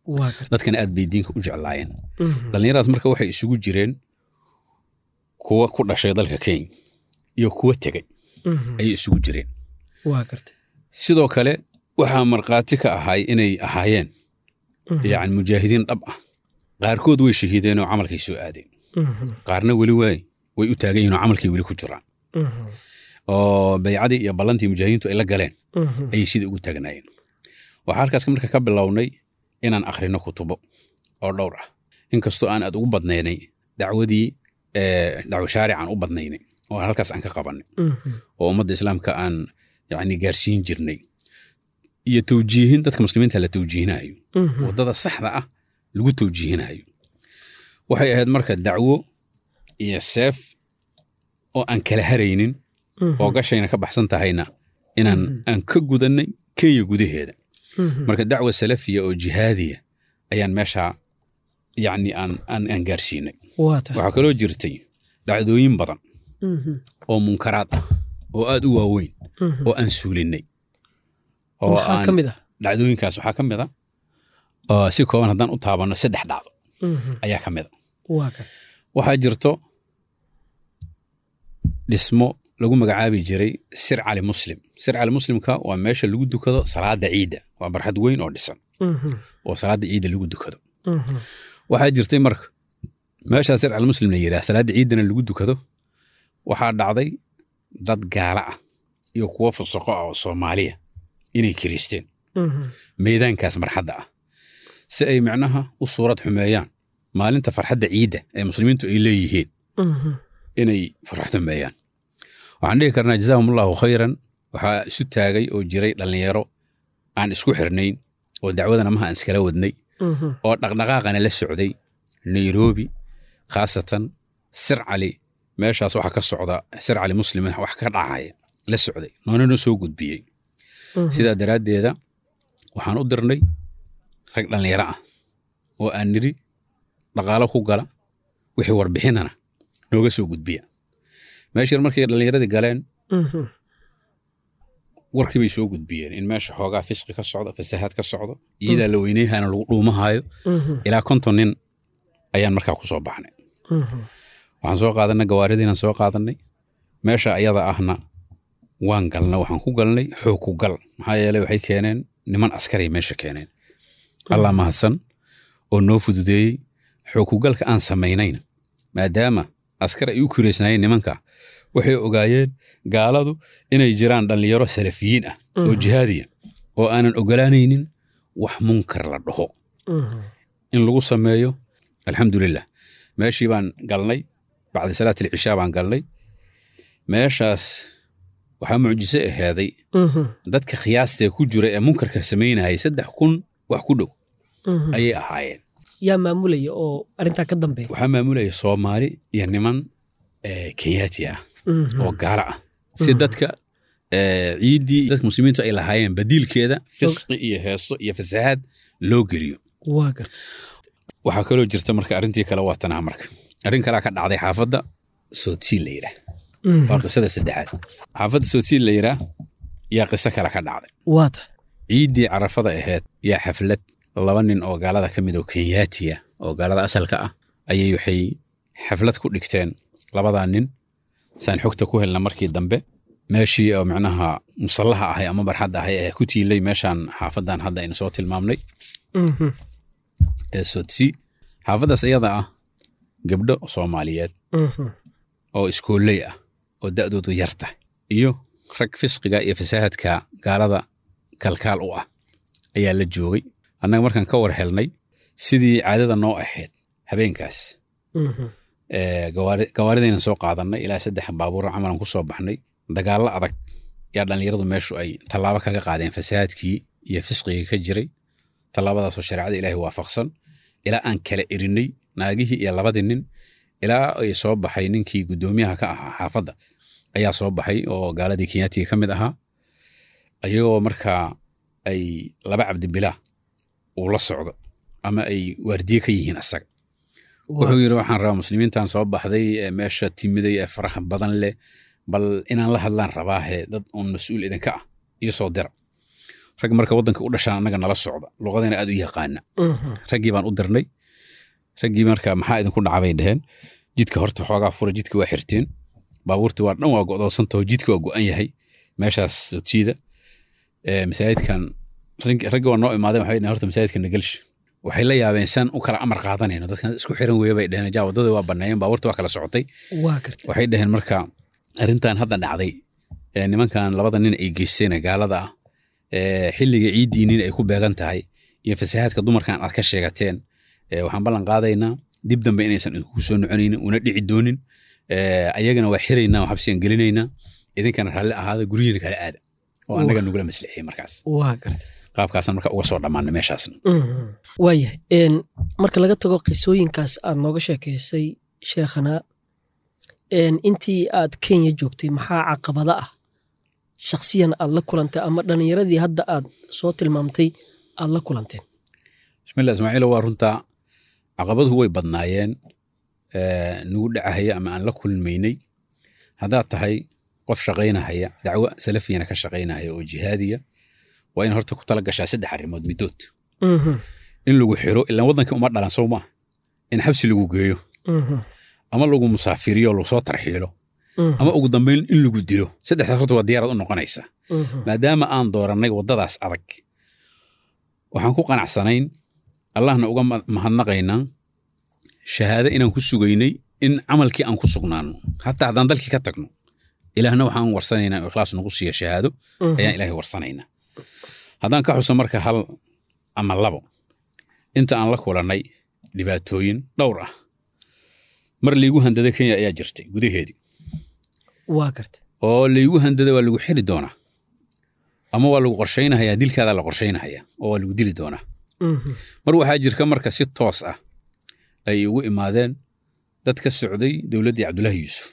waa garta dadkana aad bay diinka u jeclaayeen Mhm. dhallinyaradaas marka waxay isugu jireen kuwa ku dhashay dalka kenya iyo kuwa tegey Mhm. ayay isugu jireen waa garta sidoo kale waxaa markhaati ka ahay inay ahaayeen Mhm. yacni mujaahidiin dhab ah qaarkood way shahiideen oo camalkay soo aadeen Mhm. qaarna weli waay way u taagan yihiin oo camalkay weli ku jiraan Mhm. oo baycadii iyo ballantii mujaahidiintu ay la galeen Mhm. ayay sida ugu taagnaayeen waxaa halkaas marka ka bilownay inaan akhrino kutubo oo dhowr ah inkastoo aan aad ugu badnaynay dacwadii eh, dacwo shaarican u badnaynay oo halkaas aan ka qabanay Mhm. oo ummadda islaamka aan yani gaarsiin jirnay iyo tawjiihin dadka muslimiinta la tawjiihinayo Mhm. waddada saxda ah lagu tawjiihinayo waxay ahayd marka dacwo iyo seef oo aan kala haraynin Mhm. oo gashayna ka baxsan tahayna inaan Mhm. aan ka gudannay kenya gudaheeda Mhm. marka dacwa salafiya oo jihaadiya ayaan meesha yacni aan aan aan gaarsiinay waa tahay waxaa kaloo jirtay dhacdooyin badan Mhm. oo munkaraad ah oo aad u waaweyn Mhm. oo aan suulinay oo maxaa aan ka mid ah dhacdooyinkaas waxaa ka mid a oo si kooban haddaan u taabanno saddex dhacdo Mhm. ayaa ka mid a waa garta waxaa jirto dhismo lagu magacaabi jiray sir cali muslim sir cali muslimka waa meesha lagu dukado salaada ciidda waa barxad weyn oo dhisan Mhm. oo salaada ciidda lagu dukado Mhm. waxaa jirtay marka meeshaa sir cali muslim la yidhaah salaada ciiddana lagu dukado waxaa dhacday dad gaala ah iyo kuwo fusuqo ah oo soomaaliya inay kiriisteen Mhm. meedaankaas marxadda ah si ay micnaha u suurad xumeeyaan maalinta farxadda ciidda ee muslimiintu ay leeyihiin Mhm. inay farxad xumeeyaan waxaan dhihi karnaa jazaahum allahu khayran waxaa isu taagay oo jiray dhallinyaro aan isku xirnayn oo dacwadana maha aan iskala wadnay Mhm. oo dhaqdhaqaaqana la socday nairobi khaasatan sir cali meeshaas waxa ka socda sir cali muslim wax ka dhacaya la socday noonana soo gudbiyey Mhm. sidaa daraaddeeda waxaan u dirnay rag dhallinyaro ah oo aan nidhi dhaqaalo ku gala wixii warbixinana nooga soo gudbiya meeshii markay dhallinyaradii galeen Mhm. warkii bay soo gudbiyeen in meesha xoogaa fisqi ka socdo fasahaad ka socdo iyadaa la weyneyhana lagu dhuumahayo Mhm. ilaa konton nin ayaan markaa ku soo baxnay Mhm. waxaan soo qaadanay gawaaridiinaan soo qaadanay meesha ayada ahna waan galnay waxaan ku galnay xoog ku gal maxaa yeelay waxay keeneen niman askari meesha keeneen allah mahadsan oo noo fududeeyey xoog ku galka aan samaynayna maadaama askar ay u kireysnaayeen nimanka waxay ogaayeen gaaladu inay jiraan dhallinyaro salafiyiin ah oo Mhm. jihaadiya oo aanan ogolaanaynin wax munkar la dhaho Mhm. in lagu sameeyo alxamdulilah meeshii baan galnay bacdi salaat alcishaa baan galnay meeshaas waxaa mucjiso ahaaday Mhm. dadka khiyaastee ku jira ee munkarka samaynayay saddex kun wax ku dhow Mhm. ayay ahaayeen yaa maamulaya oo arrintaa ka dambeeya waxaa maamulaya soomaali iyo niman eh, kenyaati ah Mhm. oo gaala ah si Mhm. dadka eh, ciiddii dadka muslimiintu ay lahaayeen badiilkeeda fisqi iyo heeso iyo fasahaad loo geliyo waa garta waxaa kaloo jirta marka arrintii kale waa tanaa marka arrin kalea ka dhacday xaafadda sootiin la yidhaah Mhm. waa qisada saddexaad xaafadda sootiin la yidhaah yaa qiso kale ka dhacday waa tahay ciiddii carafada ahayd yaa xaflad laba nin oo gaalada ka mid oo kenyaatiya oo gaalada asalka ah ayay waxay xaflad ku dhigteen labadaa nin saan xogta ku helna markii dambe meeshii oo micnaha musallaha ahay ama barxadda ahay ee ku tiilay meeshaan xaafadan hadda aynu soo tilmaamnay Mhm. ee soodsii xaafaddaas iyada ah gabdho soomaaliyeed Mhm. oo iskooley ah oo da'doodu yar tahay iyo rag fisqiga iyo fasaahadka gaalada kalkaal u ah ayaa la joogay annaga markaan ka war helnay sidii caadada noo ahayd habeenkaas Mhm. ee, gawaari- gawaaridaynan soo qaadannay ilaa saddex baabuur camalan ku soo baxnay dagaallo adag yaa dhallinyaradu meeshu ay tallaabo kaga qaadeen fasahaadkii iyo fisqigii ka jiray tallaabadaasoo shareecada ilaahay waafaqsan ilaa aan kala erinay naagihii iyo labadii nin ilaa ay soo baxay ninkii guddoomiyaha ka ahaa xaafadda ayaa soo baxay oo gaaladii kenyaatiga ka mid ahaa ayagoo markaa ay laba cabdibilah uu la socdo ama ay waardiye ka yihiin asaga wuxuu yidhi waxaan rabaa muslimiintan soo baxday ee meesha timiday ee faraha badan leh bal inaan la hadlaan rabaahe dad uun mas-uul idinka ah iyo soo dira rag marka waddanka u dhashaan annaga nala socda luqadina aad u yaqaana raggii baan u dirnay raggii marka maxaa idinku dhacbay dheheen jidka horta xoogaa fura jidka waa xirteen baabuurti waa dhan waa go'doonsantaho jidka waa go'an yahay meeshaas sodsiida masaajidkan raggi waa noo imaadeen waxay dheheen horta masaajidka nagalshi waxay la yaabeen saan u kala amar qaadanayno dadkan isku xiran weeye bay dheheen jaa waddada waa banneeyeen baabuurta waa kala socotay waa gartay waxay dheheen marka arrintan hadda dhacday ee nimankan labada nin ay geysteen gaalada ah ee xilliga ciiddiinin ay ku beegan tahay iyo fasahaadka dumarkan aad ka sheegateen waxaan ballan qaadaynaa dib dambe inaysan idinku soo noconaynin una dhici doonin ayagana waa xiraynaa oo xabsigan gelinaynaa idinkana raalli ahaada guryihiina kala aada oo annaga nugula maslixiyey markaas waa gartay qaabkaasna marka uga soo dhammaana meeshaasna waayahay marka laga tago qisooyinkaas aad nooga sheekaysay sheekhana intii aad kenya joogtay maxaa caqabada ah shakhsiyan aad la kulantay ama dhallinyaradii hadda aad soo tilmaamtay aad la kulanteen bismillah ismaaciilo waa runtaa caqabaduhu way badnaayeen nagu dhacahaya ama aan la kulmaynay haddaad tahay qof shaqaynahaya dacwo salafiyana ka shaqaynahaya oo jihaadiya waa in horta ku tala gashaa saddex arrimood middood in lagu xiro ilaan waddankii uma dhalan sow maaha in xabsi lagu geeyo ama lagu musaafiriyo lagu soo tarxiilo ama ugu dambayn in lagu dilo saddexdaas horta waa diyaarad u noqonaysa maadaama aan doorannay waddadaas adag waxaan ku qanacsanayn allahna uga mahadnaqaynaa shahaado inaan ku sugaynay in camalkii aan ku sugnaano hataa haddaan dalkii ka tagno ilaahna waxaan warsanaynaa oo ikhlaas nagu siiya shahaado ayaan ilaahay warsanaynaa haddaan ka xuso marka hal ama labo inta aan la kulannay dhibaatooyin dhowr ah mar laygu handada kenya ayaa jirtay gudaheedii waa gartay oo laygu handada waa lagu xiri doonaa ama waa lagu qorshaynahayaa dilkaada la qorshaynahayaa oo waa lagu dili doonaa mar waxaa jirka marka si toos ah ay ugu imaadeen dad ka socday dowladdii cabdullaahi yuusuf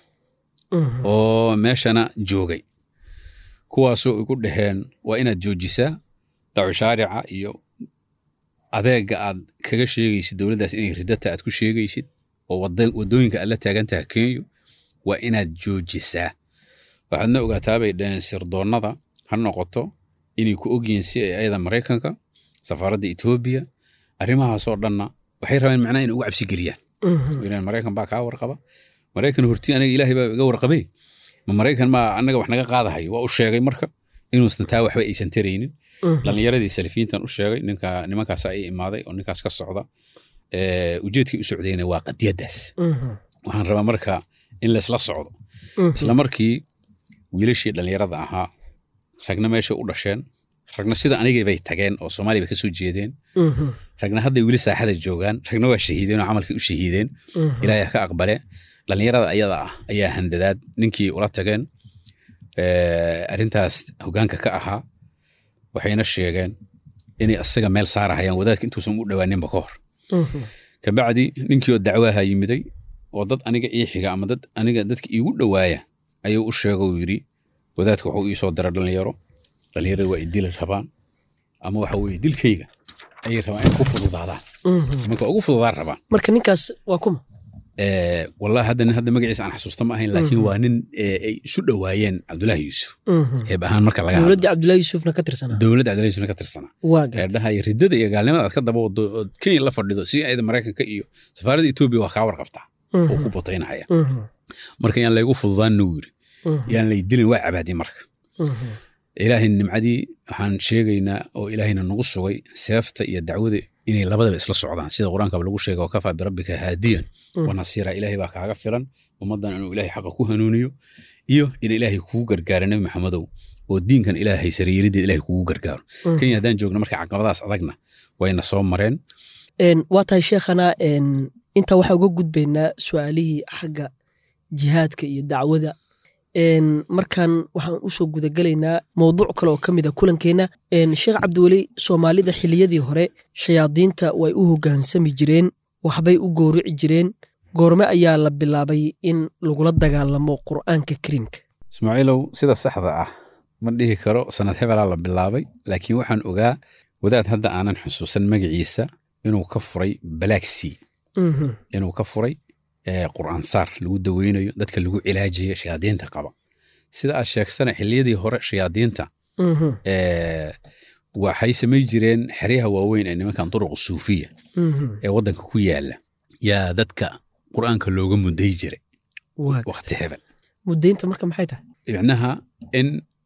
oo meeshana joogay kuwaasoo igu dhaheen waa inaad joojisaa dacu shaarica iyo adeega aad kaga sheegaysid dowladdaas inay ridata aad ku sheegaysid oo waddooyinka aad la taagantaha kenyo waa inaad joojisaa waxaadna ogaataa bay dhaheen sirdoonnada ha noqoto inay ku ogyihiin si ay ayada maraykanka safaaradda etoobiya arrimahaasoo dhanna waxay rabeen macnaha inay ugu cabsi geliyaan ilaan maraykan baa kaa warqaba maraykan horti aniga ilaahay baa iga warqabay ma maraykan maa annaga wax naga qaadahay waa u sheegay marka inuusan taa waxba aysan taraynin dhallinyaradii salafiyiintan u sheegay ninka nimankaas ay imaaday oo ninkaas ka socda ujeedkii u socdayna waa qadiyaddaas waxaan rabaa marka in laysla socdo isla markii wiilashii dhallinyarada ahaa ragna meeshay u dhasheen ragna sida anigay bay tageen oo soomaaliya bay ka soo jeedeen ragna hadday weli saaxada joogaan ragna waa shahiideen oo camalkii u shahiideen ilaahay ka aqbale dhallinyarada ayada ah ayaa handadaad ninkii ula tageen arrintaas hoggaanka ka ahaa waxayna sheegeen inay asaga meel saarahayaan wadaadka intuusan u dhowaaninba ka hor kabacdi ninkii oo dacwaaha yimiday oo dad aniga ii xiga ama dad aniga dadka iigu dhowaaya ayuu u sheega uu yidhi wadaadka wuxuu ii soo dira dhallinyaro dhallinyarada waa idili rabaan ama waxa weeye dilkayga ayay rabaan inay ku fududaadaan marka ugu fududaan rabaan marka ninkaas waa kuma wallahi hadda nin hadda magaciisa aan xasuusta ma ahayn laakiin waa nin ay isu dhowaayeen cabdullaahi yuusuf heeb ahaan marka laga dowladda cabdullaahi yuusufna ka tirsanaa dowladda cabdullahi yuusufna ka tirsanaa waa gartay heerdhaha iyo riddada iyo gaalnimada aad ka daba wado ood kenya la fadhido si ayada maraykanka iyo safaaradda etoobiya waa kaa warqabtaa oo ku botaynahaya marka yaan laygu fududaanin uu yidhi yaan lay dilin waa cabaadi marka ilaahay nimcadii waxaan sheegaynaa oo ilaahayna nagu sugay seefta iyo dacwada inay labadaba isla socdaan sida qur-aankaba lagu sheega wakafaa birabbika haadiyan wa nasiira ilaahay baa kaaga filan ummaddan inuu ilaahay xaqa ku hanuuniyo iyo in ilaahay kugu gargaaro nebi maxamedow oo diinkan ilaahay sariirideed ilaahay kugu gargaaro kenya haddaan joogno marka caqabadaas adagna wayna soo mareen waa tahay sheekhana intaa waxaa uga gudbaynaa su-aalihii xagga jihaadka iyo dacwada markan waxaan usoo gudagelaynaa mowduuc kale oo ka mid a kulankeenna sheekh cabdiweli soomaalida xiliyadii hore shayaadiinta way u hoggaansami jireen waxbay u goorici jireen goorme ayaa la bilaabay in lagula dagaalamo qur'aanka kariimka ismaaciilow sida saxda ah ma dhihi karo sanad hebelaa la bilaabay laakiin waxaan ogaa wadaad hadda aanan xusuusan magaciisa inuu ka furay balaagsii inuu ka furay qur'aansaar lagu daweynayo dadka lagu cilaajayo shayaadiinta qaba sida aad sheegsana xilliyadii hore shayaadiinta waxay samay jireen xeryaha waaweyn ee nimankan duruq suufiya Mhm. ee waddanka ku yaala yaa dadka qur'aanka looga muday jiray waa gartay. waqti hebel mudaynta marka maxay tahay micnaha in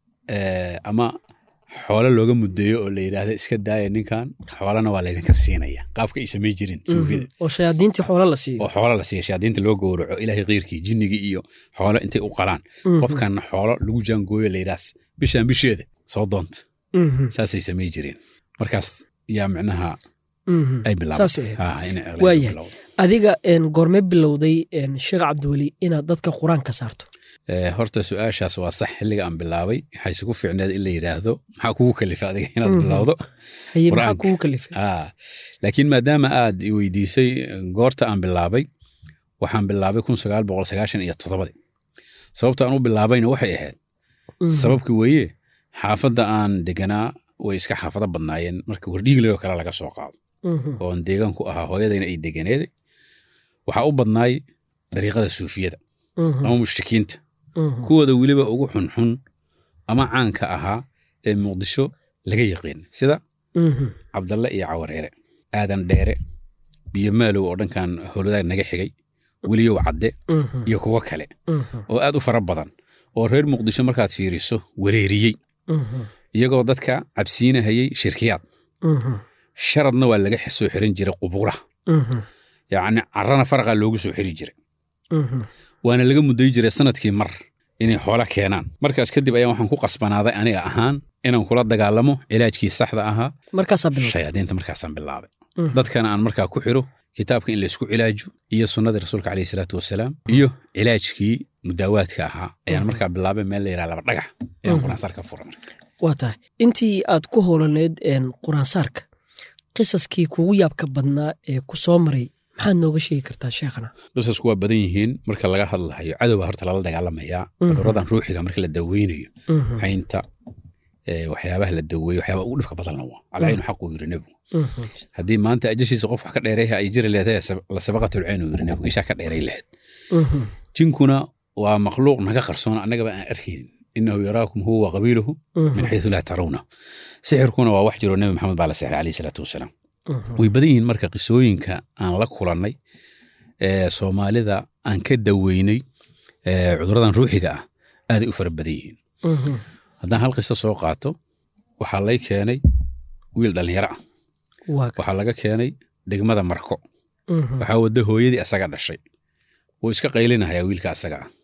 eh, ama xoolo looga mudeeyo oo la yidhaahda iska daaya ninkan xoolana waa laydinka siinaya qaabka ay samay jirin suufida Mhm. oo shayaadiintii xoolo la siiyo oo xoolo la siiya shayaadiinta loo gowraco ilaahay keyrkii jinnigii iyo xoolo intay u qalaan Mhm. qofkanna xoolo lagu jaangooyo la yidhaahs bishaan bisheeda soo doonta Mhm. saasay samay jireen markaas yaa micnaha Mhm. ay saasay ahayd. bilaabay inay aqlayn Waayahay. bilowdo. adiga een, goorme bilowday een, sheekh cabdiweli inaad dadka qur-aanka saarto Eh, horta su-aashaas waa sax xilliga aan bilaabay waxayse ku fiicneed in la yidhaahdo maxaa kugu kalifa adiga inaad Mhm. bilowdo haye maxaa Qur-aanka. kugu kalifay Ah, laakiin maadaama aad i weydiisay eh, goorta aan bilaabay waxaan bilaabay kun sagaal boqol sagaashan iyo toddobadii sababta aan u bilaabayna waxay ahayd Mhm. sababka weeye xaafadda aan deganaa way iska xaafado badnaayeen marka wardhiigley oo kale laga soo qaado Mhm. oo aan deegaan ku ahaa hooyadayna ay deganeed waxaa u badnaay dariiqada suufiyada Mhm. ama mushrikiinta Mhm. kuwooda weliba ugu xunxun ama caanka ahaa ee muqdisho laga yaqiin sida Mhm. cabdalle iyo cawareere aadan dheere biyo maalow oo dhankan howladaag naga xigay weliyow cadde Mhm. iyo kuwo kale Mhm. oo aad u fara badan oo reer muqdisho markaad fiiriso wareeriyey Mhm. iyagoo dadka cabsiinahayey shirkiyaad Mhm. sharadna waa laga soo xirin jiray qubuuraha Mhm. yacni carrana faraqaa loogu soo xiri jiray Mhm. waana laga muday jiray sanadkii mar inay xoolo keenaan markaas kadib ayaa waxaan ku qasbanaaday aniga ahaan inaan kula dagaalamo cilaajkii saxda ahaa markaasaa bilowday shayaadiinta markaasaan bilaabay Mhm. dadkana aan markaa ku xiro kitaabka in laysku cilaajo iyo sunnadii rasuulka caleyhi salaatu wasalaam iyo cilaajkii mudaawaadka ahaa ayaan Mhm. markaa bilaabay meel la yidhaha laba dhagax ayaan Mhm. quraansaar ka furay marka waa tahay intii aad ku howlaneyd een, quraansaarka qisaskii kugu yaabka badnaa ee ku soo maray maxaad nooga sheegi kartaa sheekhana qisasku waa badan yihiin marka laga hadlahayo cadowbaa horta lala dagaalamayaa Mhm. cuduradan ruuxiga marka la daweynayo Mhm. haynta eh, waxyaabaha la daweeyo waxyaabaha ugu dhibka badanna waa alcaynu xaquu yiri nebigu Mhm. haddii maanta ajashiisa qof wax ka dheereeha ay jiri leedahay sab- la sabaqatulcayn uu yiri nebigu ishaa ka dheeray lahayd Mhm. jinkuna waa makhluuq naga qarsoon annagaba aan arkaynin inahu yaraakum huwa wa qabiiluhu Mhm. min xaysu laa tarawna sixirkuna waa wax jiro nebi maxamed baa la sixray caleyhi salaatu wasalaam Mhm. way badan yihiin marka qisooyinka aan la kulannay ee soomaalida aan ka daweynay ee cuduradan ruuxiga ah aaday u fara badan yihiin Mhm. haddaan hal qiso soo qaato waxaa lay keenay wiil dhallinyaro ah waa ka- waxaa laga keenay degmada marko Mhm. waxaa wadda hooyadii asaga dhashay wuu iska qaylinahayaa wiilka asaga ah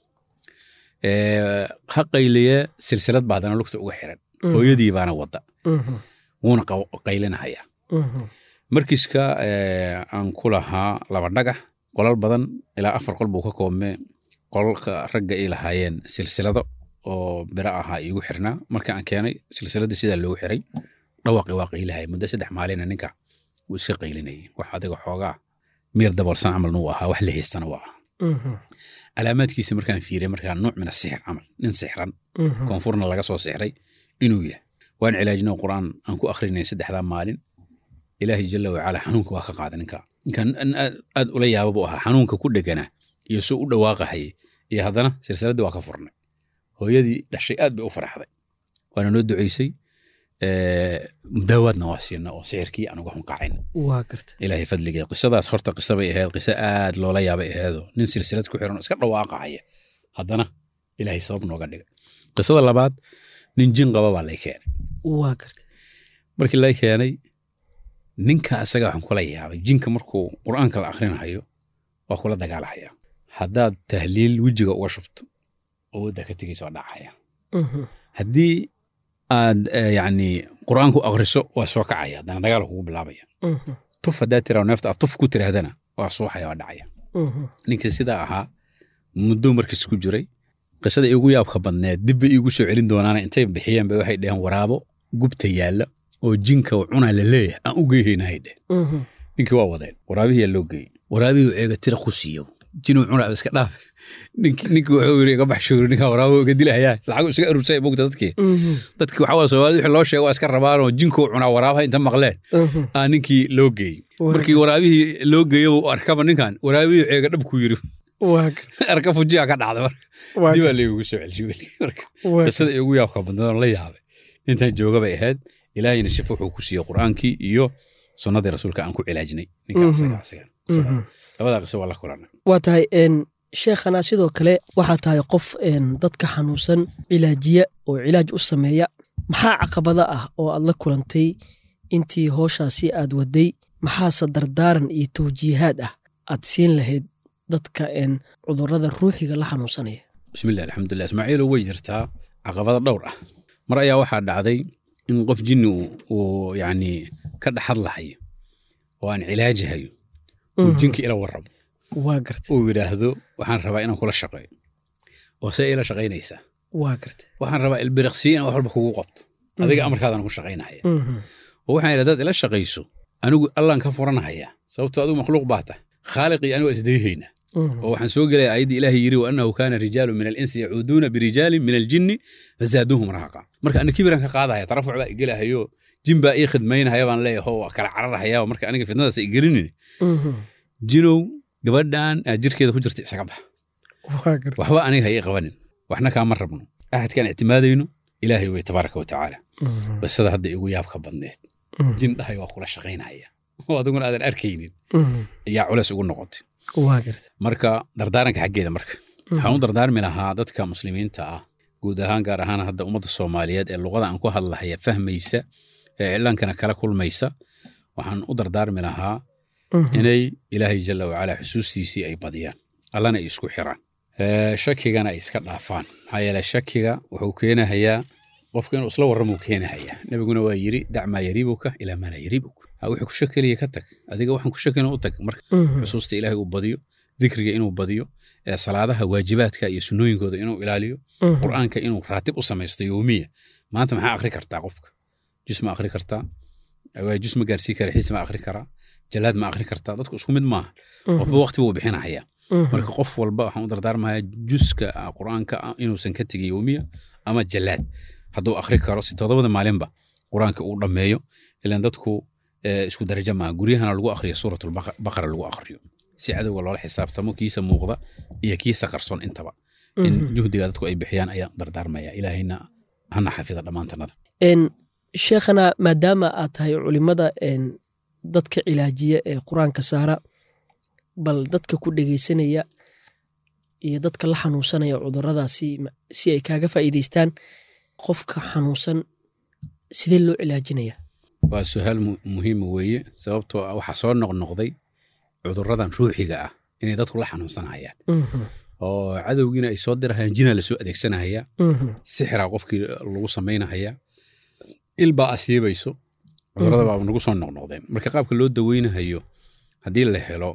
Ee, ha qayliye silsilad baa haddana lugta uga xiran Mhm. hooyadii baana wadda Mhm. wuuna qaw- qaylinahayaa Mhm. markiska ee, aan ku lahaa laba dhagax qolal badan ilaa afar qol buu ka koobmee qolalka ragga ay lahaayeen silsilado oo biro ahaa iigu xirnaa marka aan keenay silsiladii sidaa loogu xiray dhawaqi waa qaylahaya muddo saddex maalina ninka wuu iska qaylinayay wax adiga xoogaa miir daboolsan camalna uu ahaa wax la haystana waa ah Mhm. calaamaadkiisa markaan fiiriyay markaa nuuc min asixir camal nin sixran Mhm. koonfurna laga soo sixray inuu yahay waan cilaajinay qur'aan aan ku akhrinay saddexdaa maalin ilaahay jalla wacala xanuunka waa ka qaaday ninka ninkan nin aad aad ula yaaba buu ahaa xanuunka ku dheganaa iyo suu u dhawaaqahayay iyo haddana silsiladdii waa ka furnay hooyadii dhashay aad bay u faraxday waana noo ducaysay ee, mudaawaadna waa siina oo sixirkii aan uga hunqacayna waa garta ilaahay fadligee qisadaas horta qisa bay ahayd qiso aad loola yaabay ahaydoo nin silsilad ku xiran oo iska dhawaaqahaya haddana ilaahay sabab nooga dhigay qisada labaad nin jin qaba baa lay keenay waa garta markii lay keenay ninka asaga waxaan kula yaabay jinka markuu qur'aanka la akhrinahayo waa kula dagaalahaya haddaad tahliil wejiga uga shubto awoodda ka tegaysa waa dhacaya Mhm. haddii aad eh, yacni qur'aanku akhriso waa soo kacaya haddana dagaal kugu bilaabaya Mhm. tuf haddaad tiraa neefta aad tuf ku tiraahdana waa suuxaya waa dhacaya Mhm. ninkii sidaa ahaa muddo markiis ku jiray qisada iigu yaabka badneed dibba iigu soo celin doonaana intay bixiyeen ba waxay dheheen waraabo gubta yaalla oo jinka cunaa la leeyahay aan u geeyhaynahay dheh Mhm. ninkii waa wadeen waraabihii yaa loo geeyey waraabihii ceega tira ku siiyo jinuu cunaa iska dhaaf ninkii ninkii wuxuu yiri iga baxshuuri ninkaa waraabo iga dilahayaa lacag iska arursay bogta dadkii Mhm. dadkii waxaa waa soomaalida wixii loo sheego waa iska rabaanoo jinkuu cunaa waraabaha inta maqleen Mhm. aa ninkii loo geeyey Waa- markii waraabihii loo geeyo uu arkaba ninkan waraabihii ceega dhab ku yiri waa garta arka fujiya ka dhacda marka waa dibaa garta laygugu soo celshay weli marka waa qisada iigu yaabka badnadoon la yaabay intaan jooga bay ahayd ilaahayna shifo wuxuu ku siiyey qur'aankii iyo sunnadii rasuulka aan ku cilaajnay ninka Mhm. asaga asagan Mhm. labadaa qiso waa la kulanay waa tahay een, sheekhana sidoo kale waxaa tahay qof een, dadka xanuunsan cilaajiya oo cilaaj u sameeya maxaa caqabada ah oo aad la kulantay intii hooshaasi aad waday maxaase dardaaran iyo tawjiihaad ah aad siin lahayd dadka een, cudurrada ruuxiga la xanuunsanaya bismillah alxamdulilah ismaaciilo way jirtaa caqabada dhowr ah mar ayaa waxaa dhacday in qof jinni uu- uu yacni ka dhaxadlahayo oo aan cilaajihayo uu Mhm. jinka ila warramo waa gartay uu yidhaahdo waxaan rabaa inaan kula shaqeeyo oo see ila shaqaynaysaa waa gartay waxaan rabaa ilbiriqsiyo inaan wax walba kugu qabto adiga Mhm. amarkaadaan ku shaqaynahaya Mhm. oo waxaan yidhi hadaad ila shaqayso anigu allaan ka furanahaya sababtoo adigu makhluuq baa tah khaaliqii anigu isdayhayna Mhm. oo waxaan soo gelaya ayaddii ilaahay yidhi wa annahu kaana rijaalu min alinsi yacuuduuna birijaalin min aljinni fazaaduuhum rahaqa marka ana kibiraan ka qaadahaya tarafuc baa igelahayo jin baa ii khidmaynahaya baan leeyahay oo waa kala cararahaya marka aniga fitnadaas igelinin Mhm. jinow gabadhan aad jirkeeda ku jirta isaga bax waa gartay waxba aniga ha ii qabanin waxna kaama rabno axadkaan ictimaadayno ilaahay wey tabaaraka wa tacaala Mhm. qisada hadda igu yaabka badneed Mhm. jin dhahay waa kula shaqaynaya oo adiguna aadan arkaynin Mhm. ayaa culeys ugu noqotay waa gartay marka dardaaranka xaggeeda marka waxaan u dardaarmi lahaa dadka muslimiinta ah guud ahaan gaar ahaan hadda ummadda soomaaliyeed ee luqada aan ku hadlahaya fahmaysa ee iclaankana kala kulmaysa waxaan u dardaarmi lahaa Mhm. inay ilaahay jalla wacala xusuustiisii ay badiyaan allana ay isku xiraan Ee, shakigana ay iska dhaafaan maxaa yeele shakiga wuxuu keenahayaa qofka inuu isla warramuu keenahayaa nebiguna waa yidhi dac maa yariibuka ilaa maa laa yariibuka ha wixii ku shakeliya ka tag adiga waxaan ku shakina u tag marka Mhm. xusuusta ilaahay uu badiyo dikriga inuu badiyo ee salaadaha waajibaadka iyo sunnooyinkooda inuu ilaaliyo Mhm. qur'aanka inuu raatib u samaysto yowmiya maanta maxaa akhri kartaa qofka jus ma akhri kartaa waa jus ma gaarsii kara xiis ma akhri karaa jalaad ma akhri kartaa dadku isku mid maaha Mhm. qofba waqti buu bixinahaya Mhm. marka qof walba waxaan u dardaarmayaa juska ah, qur'aanka ah inuusan ka tegin yowmiya ama jalaad hadduu akhri karo si toddobada maalinba qur'aanka uu dhammeeyo ilan dadku eh, isku darajo maaha guryahana lagu akhriyo suuratulbaqara lagu akhriyo si cadowga loola xisaabtamo kiisa muuqda iyo kiisa qarson intaba in Mhm. juhdiga dadku ay bixiyaan ayaan dardaarmaya ilaahayna hana xafida dhammaantanada een sheekhana maadaama aad tahay culimada een dadka cilaajiya ee qur-aanka saara bal dadka ku dhegaysanaya iyo dadka la xanuunsanaya cuduradaasi ma- si ay kaaga faa'iidaystaan qofka xanuunsan sidee loo cilaajinaya waa su-aal mu- muhiima weeye sababtoo ah waxaa soo noqnoqday cudurradan ruuxiga ah inay dadku la xanuunsanayaan Mhm, oo cadowgiina ay soo dirahayaan jinaa lasoo adeegsanahaya mhm, sixiraa qofkii lagu samaynahaya ilbaa asiibayso cudurrada baa nagu soo noqnoqdeen marka qaabka loo daweynahayo haddii la helo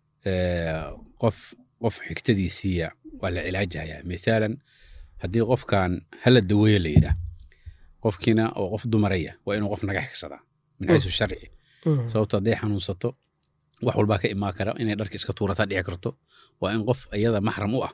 eh, qof qof xigtadiisiiya waa la cilaajaya mithaalan haddii qofkan hala daweeyo la yidhaah qofkiina oo qof dumaraya waa inuu qof naga xigsadaa min xaysu sharci mhm, sababto hadday xanuunsato wax walbaa ka imaan kara inay dharka iska tuurataa dhici karto waa in qof iyada maxram u ah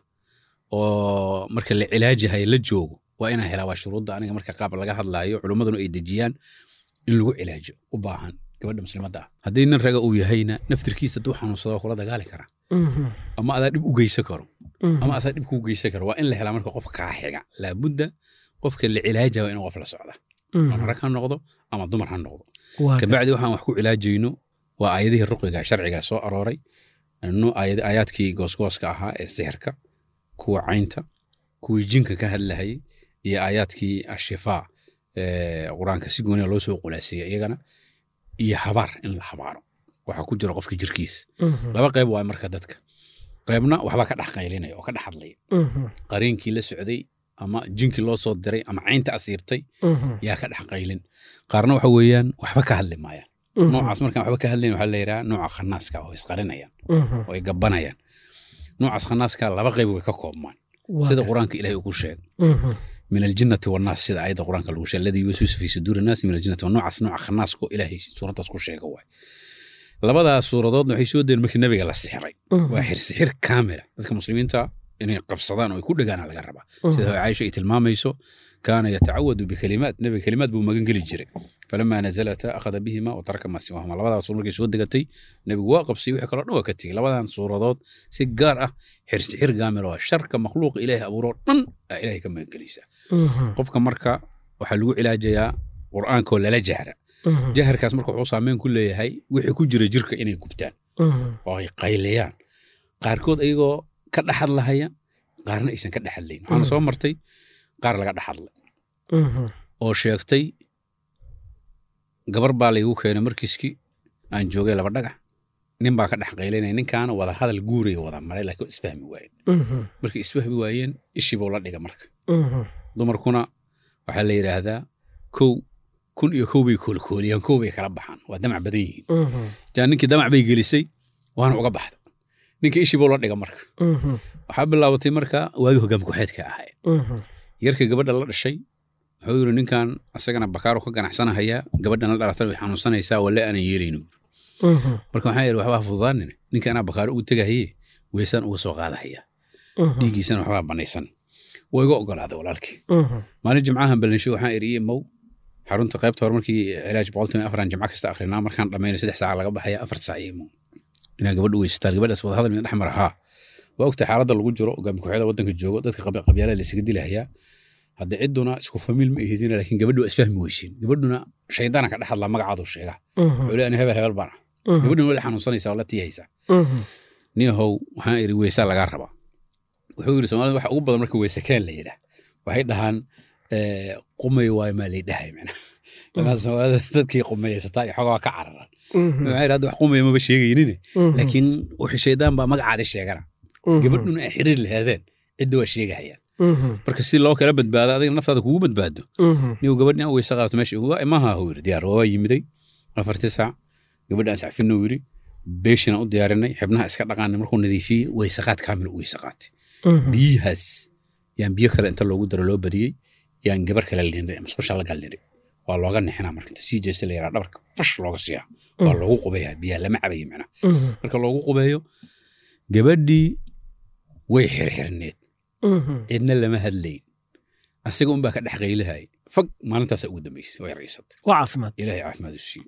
oo marka la cilaajihayo la joogo waa inaan helaa waa shuruudda aniga marka qaab laga hadlaayo culummaduna ay dejiyaan in lagu cilaajo u baahan gabadha muslimadda ah haddii nin raga uu yahayna naftirkiisa hadduu xanuunsado waa kula dagaali karaa mhm, ama adaa dhib u geysan karo mhm. ama asaa dhib kuu geysan karo waa in la helaa marka qof kaa xiga laabudda qofka la cilaajaya waa inuu qof la socda ama rag ha noqdo ama dumar ha noqdo Waa kabacdi waxaan wax ku cilaajayno waa aayadihii ruqiga sharciga soo arooray nu- aayad- aayaadkii goosgooska ahaa ee sixirka kuwa caynta kuwii jinka ka hadlahayay iyo aayaadkii ashifaa ee qur-aanka si gooniya loo soo qulaasiyey iyagana iyo habaar in la habaaro waxaa ku jira qofka jirkiisa Mhm, laba qayb waa marka dadka qaybna waxbaa ka dhex qaylinaya oo ka dhex hadlaya mhm, qariinkii la socday ama jinkii loo soo diray ama caynta asiibtay mhm, yaa ka dhex qaylin qaarna waxa weeyaan waxba ka hadli maayaan mhm, noocaas markaan waxba ka hadlayn waxaa la yidhaha nooca khanaaska oo isqarinayaan mhm. oo ay gabanayaan noocaas khanaaska laba qayb way ka koobmaan Waa sida gar- qur-aanka ilaahay uu ku sheegay Mhm, min aljinnati wannaas sida aayadda qur-aanka lagu sheegay alladii yuwaswisu fi suduuri naasi min aljinnati noocaas nooca khanaaska oo ilaahay suuraddaas ku sheega waay labadaas suuradoodna waxay soo deen markii nabiga la sixiray mhm, waa xirsixir kaamila dadka muslimiinta inay qabsadaan oo ay ku dhegaana laga rabaa mhm. sida caaisha ay tilmaamayso kaana yatacawadu bikalimaat nebiga kalimaad buu magan geli jiray falamaa nazalata akhada bihima wa taraka maa siwahuma labadaas suur markay soo degatay nebigu waa qabsay wixii kaloo dhan waa ka tegey labadan suuradood si gaar ah xirsixir gaamil oo ah sharka makhluuqa ilaahay abuuroo dhan aa ilaahay ka magan gelaysaa Mhm, qofka marka waxaa lagu cilaajayaa qur'aankoo lala jahra jaharkaas marka wuxuu saameyn ku leeyahay wixii ku jira jirka inay gubtaan oo ay qayliyaan qaarkood ayagoo ka dhaxadlahaya qaarna aysan ka dhaxadlayn waxaana soo martay qaar laga dhaxadlay oo sheegtay gabar baa laygu keenay markiiskii aan joogay laba dhagax nin baa ka dhex qaylinaya ninkaana wada hadal guuraya wada maray laakiin isfahmi waayeen markay isfahmi waayeen ishibuu la dhiga marka dumarkuna waxaa la yidhaahdaa kow kun iyo kow bay koolkooliyaan kow bay kala baxaan waa damac badan yihiin jaa ninkii damac bay gelisay waana uga baxda ninka ishibuu la dhiga marka waxaa bilaabatay marka waagi hogaam ku-xeedka ahayd yarka gabadha la dhashay wuxuu yidhi ninkan asagana bakaaru ka ganacsanahayaa gabadhan la dhalatana way xanuunsanaysaa walle aanan yeelayno marka waxaa yidhi waxbaa fududaanin ninka anaa bakaaro ugu tegahaye weysaan uga soo qaadahaya dhiiggiisana waxbaa banaysan waa iga ogolaaday walaalkii maalin jimcahan balansho waxaan iri mow xarunta qaybta hore markii cilaaj boqoltan afaran jimco kasta akrinaa markaan dhammayna saddex saaca laga baxaya afar saac imo inaa gabadha weysataan gabadhaas wada hadal midna dhex mara haa waa ogtahay xaaladda lagu jiro hogaami ku-xeeda waddanka joogo dadka qabyaalada la isaga dilahayaa hadda cidduna isku famiil ma ihidin laakiin gabadhu waa isfahmi weysiin gabadhuna shaydaana ka dhex hadlaa magacaadu sheega wuxuu leeyahay hebel hebel baan ah gabadhuna wali xanuunsanaysaa oo la tiyaysaa niyahow waxaan iri weysaa lagaa rabaa wuxuu yiri soomaalida waxa ugu badan marka weyse keen la yidhaah waxay dhahaan qumay waayo maa lay dhahay macnaha ilaa soomaalida dadkii qumayaysataa iyo xogaa ka cararan waxay hadda wax qumaya maba sheegaynine laakiin wixii shaydaan baa magacaadi sheegana gabadhuna ay xiriir lahaadeen cidda waa sheegahayaan marka si loo kala badbaado adiga naftaada kugu badbaado nigu gabadhi aan weyse qaadato meesha uga imaha huu yiri diyaar waa yimiday afartii saac gabadhi aan sacfinno yiri beeshina u diyaarinay xibnaha iska dhaqaanay markuu nadiifiyey weyse qaad kaamil u weyse qaatay biyahaas yaan biyo kale inta loogu daro loo badiyey yaan gabar kale lindhay musqusha la galnidhay waa looga nixinaa marka inta sii jeesta la yaraa dhabarka fash looga siiyaa waa loogu qubeeyaa biyaha lama cabayo macnaha marka loogu qubeeyo gabadhii way xirxirneed cidna lama hadlayn asiga unbaa ka dhex qaylahay fag maalintaasa ugu dambaysay way raysatay waa caafimaad ilaahay caafimaad u siiyo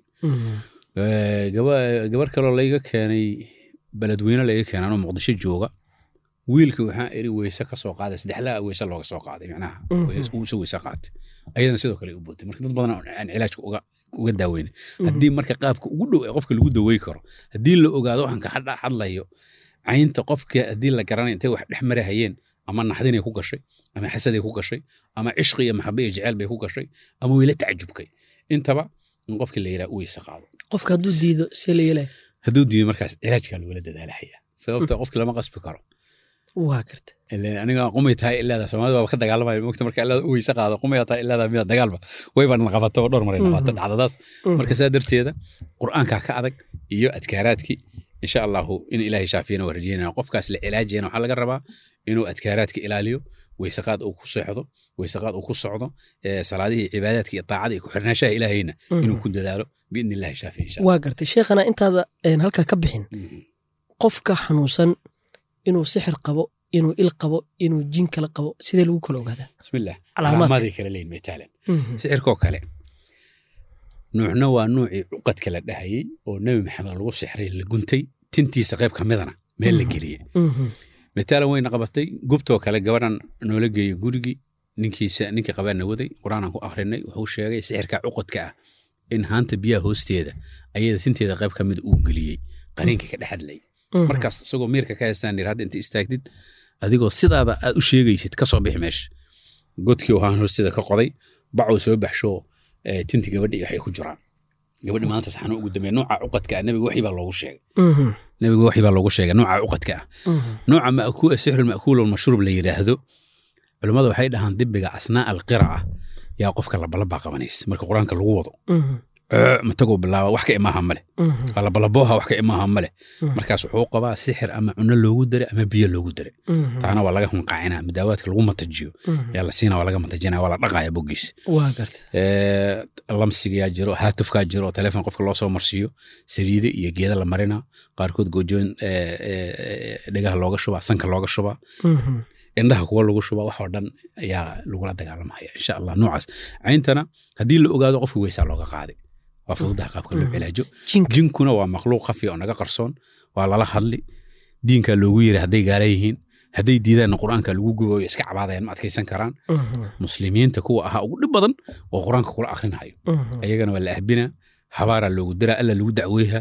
gabar kaloo layga keenay beledweyne layga keenay anoo muqdisho jooga wiilka waxaa iri weyse ka soo qaaday saddexlaa weyse looga soo qaaday macnaha uusa weyse qaatay ayadana sidoo kale u bootay marka dad badan aan cilaajka uga uga daaweyna haddii marka qaabka ugu dhow ee qofka lagu dawey karo haddii la ogaado waxaan ka hadlayo caynta qofka haddii la garanay intay wax dhex marahayeen ama naxdinay ku gashay ama xasaday ku gashay ama cishqi iyo maxabe iyo jeceyl bay ku gashay ama weyla tacajubkay intaba in qofkii la yidhaha u weyse qaado qofka hadduu diido see la yeelaya hadduu diido markaas cilaajkaa lagula dadaalahaya sababta qofkii lama qasbi karo waa karta aniga qumay tahay ilaada soomaalida baaba ka dagaalamaya mogta marka ilaada u weyse qaado qumaya tahay ilaada mida dagaalba wayba naqabato dhowr maray naqabato dhacdadaas marka saa darteeda qur'aankaa ka adag iyo adkaaraadkii insha allahu in ilaahay shaafiyana waa rajeynaya qofkaas la cilaajiyana waxaa laga rabaa inuu adkaaraadka ilaaliyo weysaqaad uu ku seexdo weysaqaad uu ku socdo salaadihii cibaadaadka iyo taacada iyo ku-xirnaashaha ilaahayna inuu ku dadaalo biidni illahi shaafi insha waa gartay sheekhana intaada halkaa ka bixin qofka xanuunsan inuu sixir qabo inuu il qabo inuu jin kala qabo sidee lagu kala ogaadaa bismillah Calaamaadka. calaamaaday kala leeyihin mataalan sixirkoo kale nuucna waa nuucii cuqadka la dhahayey oo nebi maxamed lagu sixray la guntay tintiisa qayb ka midana meel la geliyey mataalan wayna qabatay gubtoo kale gabadhan noola geeyey gurigii ninkiisa ninkii qabaana waday qur-aanaan ku akrinay wuxuu sheegay sixirka cuqadka ah in haanta biyaha hoosteeda ayada tinteeda qayb ka mid uu geliyey qariinka ka dhexadlay markaas isagoo miirka ka haystaan yir hadda inta istaagtid adigoo sidaada aad u sheegaysid ka soo bixi meesha godkii waxaan hoosteeda ka qoday bacuu soo baxsho eh, tinti gabadhi waxay ku jiraan gabadhi maanta saxano ugu dambeeya nooca cuqadka ah nebiga waxii baa loogu sheegay nebiga waxii baa loogu sheegay nooca cuqadka ah nooca ma'kuul sixru ma'kuul mashruub la yidhaahdo culimmadu waxay dhahaan dibiga asnaa alqira'a yaa qofka labalabaa qabanaysa marka qur-aanka lagu wado Ee, mataguu bilaaba wax ka imaaha male labalabooha wax ka imaaha male markaas wuxuu qabaa sixir ama cuno loogu dare ama biyo loogu dare taana waa laga hunqaacina midaawaadka lagu matajiyo yaa la siina waa laga matajinaya waa la dhaqaya bogiis waa gartay lamsigayaa jiro haatufkaa jiro oo telefoon qofka loo soo marsiiyo saliide iyo geeda la marina qaarkood goojooyin eh, eh, dhegaha looga shubaa sanka looga shubaa indhaha kuwa lagu shubaa wax oo dhan ayaa lagula dagaalamaya insha allah noocaas cayntana haddii la ogaado qofka weysaa looga qaaday waa fududaha qaabka loo cilaajo jinka jinkuna waa makhluuq khafi oo naga qarsoon waa lala hadli diinkaa loogu yiri hadday gaala yihiin hadday diidaanna qur'aanka lagu gubayo iska cabaadayaan ma adkaysan karaan muslimiinta kuwa ahaa ugu dhib badan oo qur'aanka kula akhrinayo ayagana waa la ahbinaa habaaraa loogu diraa alla lagu dacweeha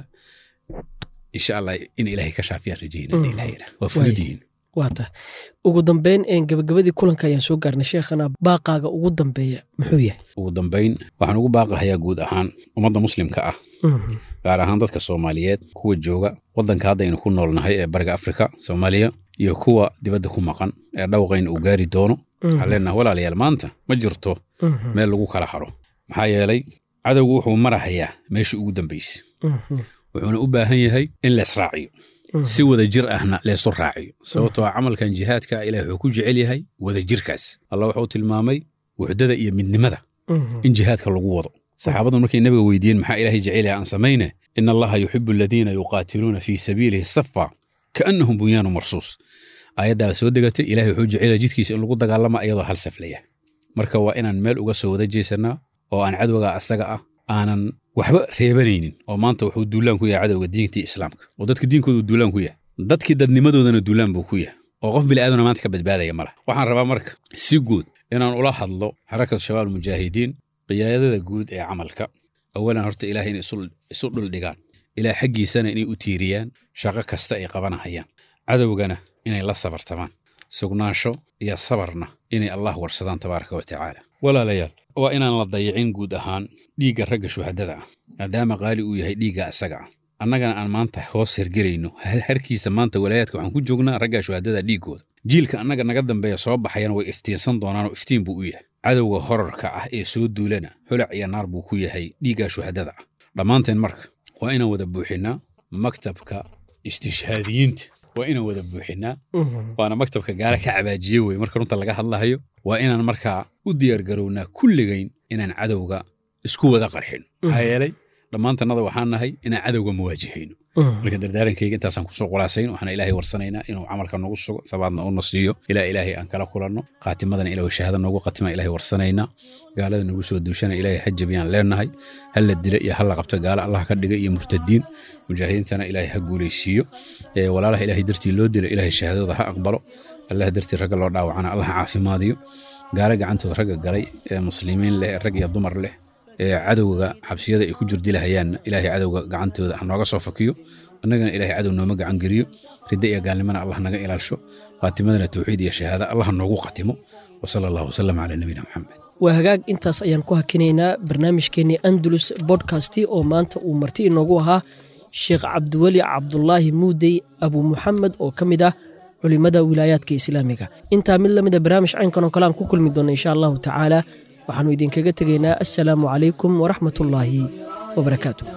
insha allah in ilaahay ka shaafiyaan rajayna hadii ilahay yidhaah. waa fudud yihiin waata ugu dambeyn een gabagabadii kulanka ayaan soo gaarnay sheekhana baaqaaga ugu dambeeya muxuu yahay ugu dambayn waxaan ugu baaqahayaa guud ahaan ummadda muslimka ah gaar ahaan dadka soomaaliyeed kuwa jooga waddanka hadda aynu ku noolnahay ee bariga afrika soomaaliya iyo kuwa dibadda ku maqan ee dhawqayna uu gaari doono waxaan leenahay walaalayaal maanta ma jirto meel lagu kala haro maxaa yeelay cadowgu wuxuu marahayaa meeshii ugu dambaysa wuxuuna u baahan yahay in leesraaciyo si wada jir ahna leesu raaciyo sababtoo ah camalkan jihaadka ilaah wuxuu ku jecel yahay wada jirkaas allah wuxuu tilmaamay wuxdada iyo midnimada in jihaadka lagu wado saxaabadu markay nabiga weydiiyeen maxaa ilaahay jecel yahay aan samayne in allaha yuxibu aladiina yuqaatiluuna fii sabiilihi safa kaannahum bunyaanu marsuus aayaddaa soo degatay ilahay wuxuu jecel yahay jidkiisa in lagu dagaalama iyadoo hal saflaya marka waa inaan meel uga soo wada jeesannaa oo aan cadowga asaga ah aanan waxba reebanaynin oo maanta wuxuu duulaan ku yahay cadowga diintii islaamka oo dadka diinkoodu duulaan ku yahay dadkii dadnimadoodana duulaan buu ku yahay oo qof bini'aadana maanta ka badbaadaya ma laha waxaan rabaa marka si guud inaan ula hadlo xarakatu shabaab mujaahidiin qiyaadada guud ee camalka awalan horta ilaah inay isu- isu dhuldhigaan ilaah xaggiisana inay u tiiriyaan shaqo kasta ay qabanahayaan cadowgana inay la sabartamaan sugnaansho iyo sabarna inay allah warsadaan tabaaraka wa tacaala walaalayaal waa inaan la dayicin guud ahaan dhiigga ragga shuhadada ah maadaama qaali uu yahay dhiigga asaga ah annagana aan maanta hoos hergerayno ha- harkiisa maanta walaayaadka waxaan ku joognaa ragga shuhadada dhiiggooda jiilka annaga naga dambeeya soo baxayana way iftiinsan doonaanoo iftiin buu u yahay cadowga horarka ah ee soo duulana holac iyo naar buu ku yahay dhiigga shuhadada ah dhammaanteen marka waa inaan wada buuxinnaa maktabka istishhaadiyiinta waa inaan wada buuxinnaa waana maktabka gaala ka cabaajiye wey marka runta laga hadlahayo waa inaan markaa u diyaargarownaa kulligayn inaan cadowga isku wada qarxin maxaa yeelay dhammaantannada waxaan nahay inaan cadowga muwaajihayno marka dardaarankayga intaasaan kusoo qulaasayn waxaana ilaahay warsanaynaa inuu camalka nagu sugo sabaadna una siiyo ilaa ilaahay aan kala kulanno qaatimadana ilaa shahaada noogu qatima ilaahay warsanaynaa gaalada nagu soo duushana ilaahay ha jabiyaan leenahay ha la dila iyo ha la qabto gaalo allah ka dhiga iyo murtadiin mujaahidiintana ilaahay ha guulaysiiyo ee walaalaha ilaahay dartii loo dilo ilaahay shahaadada ha aqbalo allah dartii ragga loo dhaawacana allah ha caafimaadiyo gaalo gacantooda ragga galay ee muslimiin leh ee rag iyo dumar leh ee cadowga xabsiyada ay ku jirdilahayaanna ilaahay cadowga gacantooda ha nooga soo fakiyo annagana ilaahay cadow nooma gacan geliyo ridda iyo gaalnimana allah naga ilaalsho qaatimadana tawxiid iyo shahaada allah noogu qatimo wasala allahu wasalam calaa nabiyina maxamed waa hagaag intaas ayaan ku hakinaynaa barnaamijkeennii andalus bodkasti oo maanta uu marti inoogu ahaa sheekh cabdiweli cabdulaahi muudey abu muxamed oo ka mid ah culimmada wilaayaadka islaamiga intaa mid lamida barnaamij caynkan oo kale aan ku kulmi doonna insha allahu tacaala waxaannu idinkaga tegaynaa assalaamu calaykum waraxmat ullaahi wabarakaatu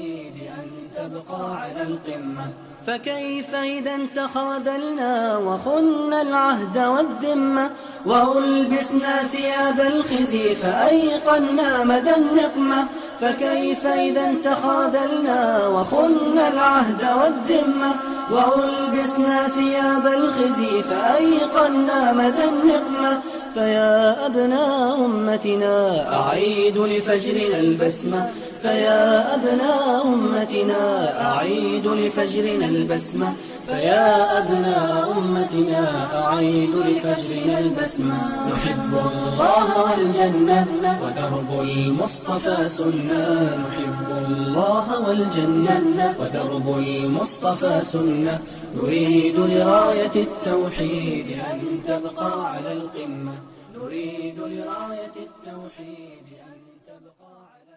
تبقى على القمة فكيف إذا تخاذلنا وخنا العهد والذمة وألبسنا ثياب الخزي فأيقنا مدى النقمة فكيف إذا تخاذلنا وخنا العهد والذمة وألبسنا ثياب الخزي فأيقنا مدى النقمة فيا أبناء أمتنا أعيد لفجرنا البسمة فيا أبناء أمتنا أعيد لفجرنا البسمة فيا أبناء أمتنا أعيد لفجرنا البسمة نحب الله والجنة ودرب المصطفى سنة نحب الله والجنة ودرب المصطفى سنة نريد لراية التوحيد أن تبقى على القمة نريد لراية التوحيد أن تبقى على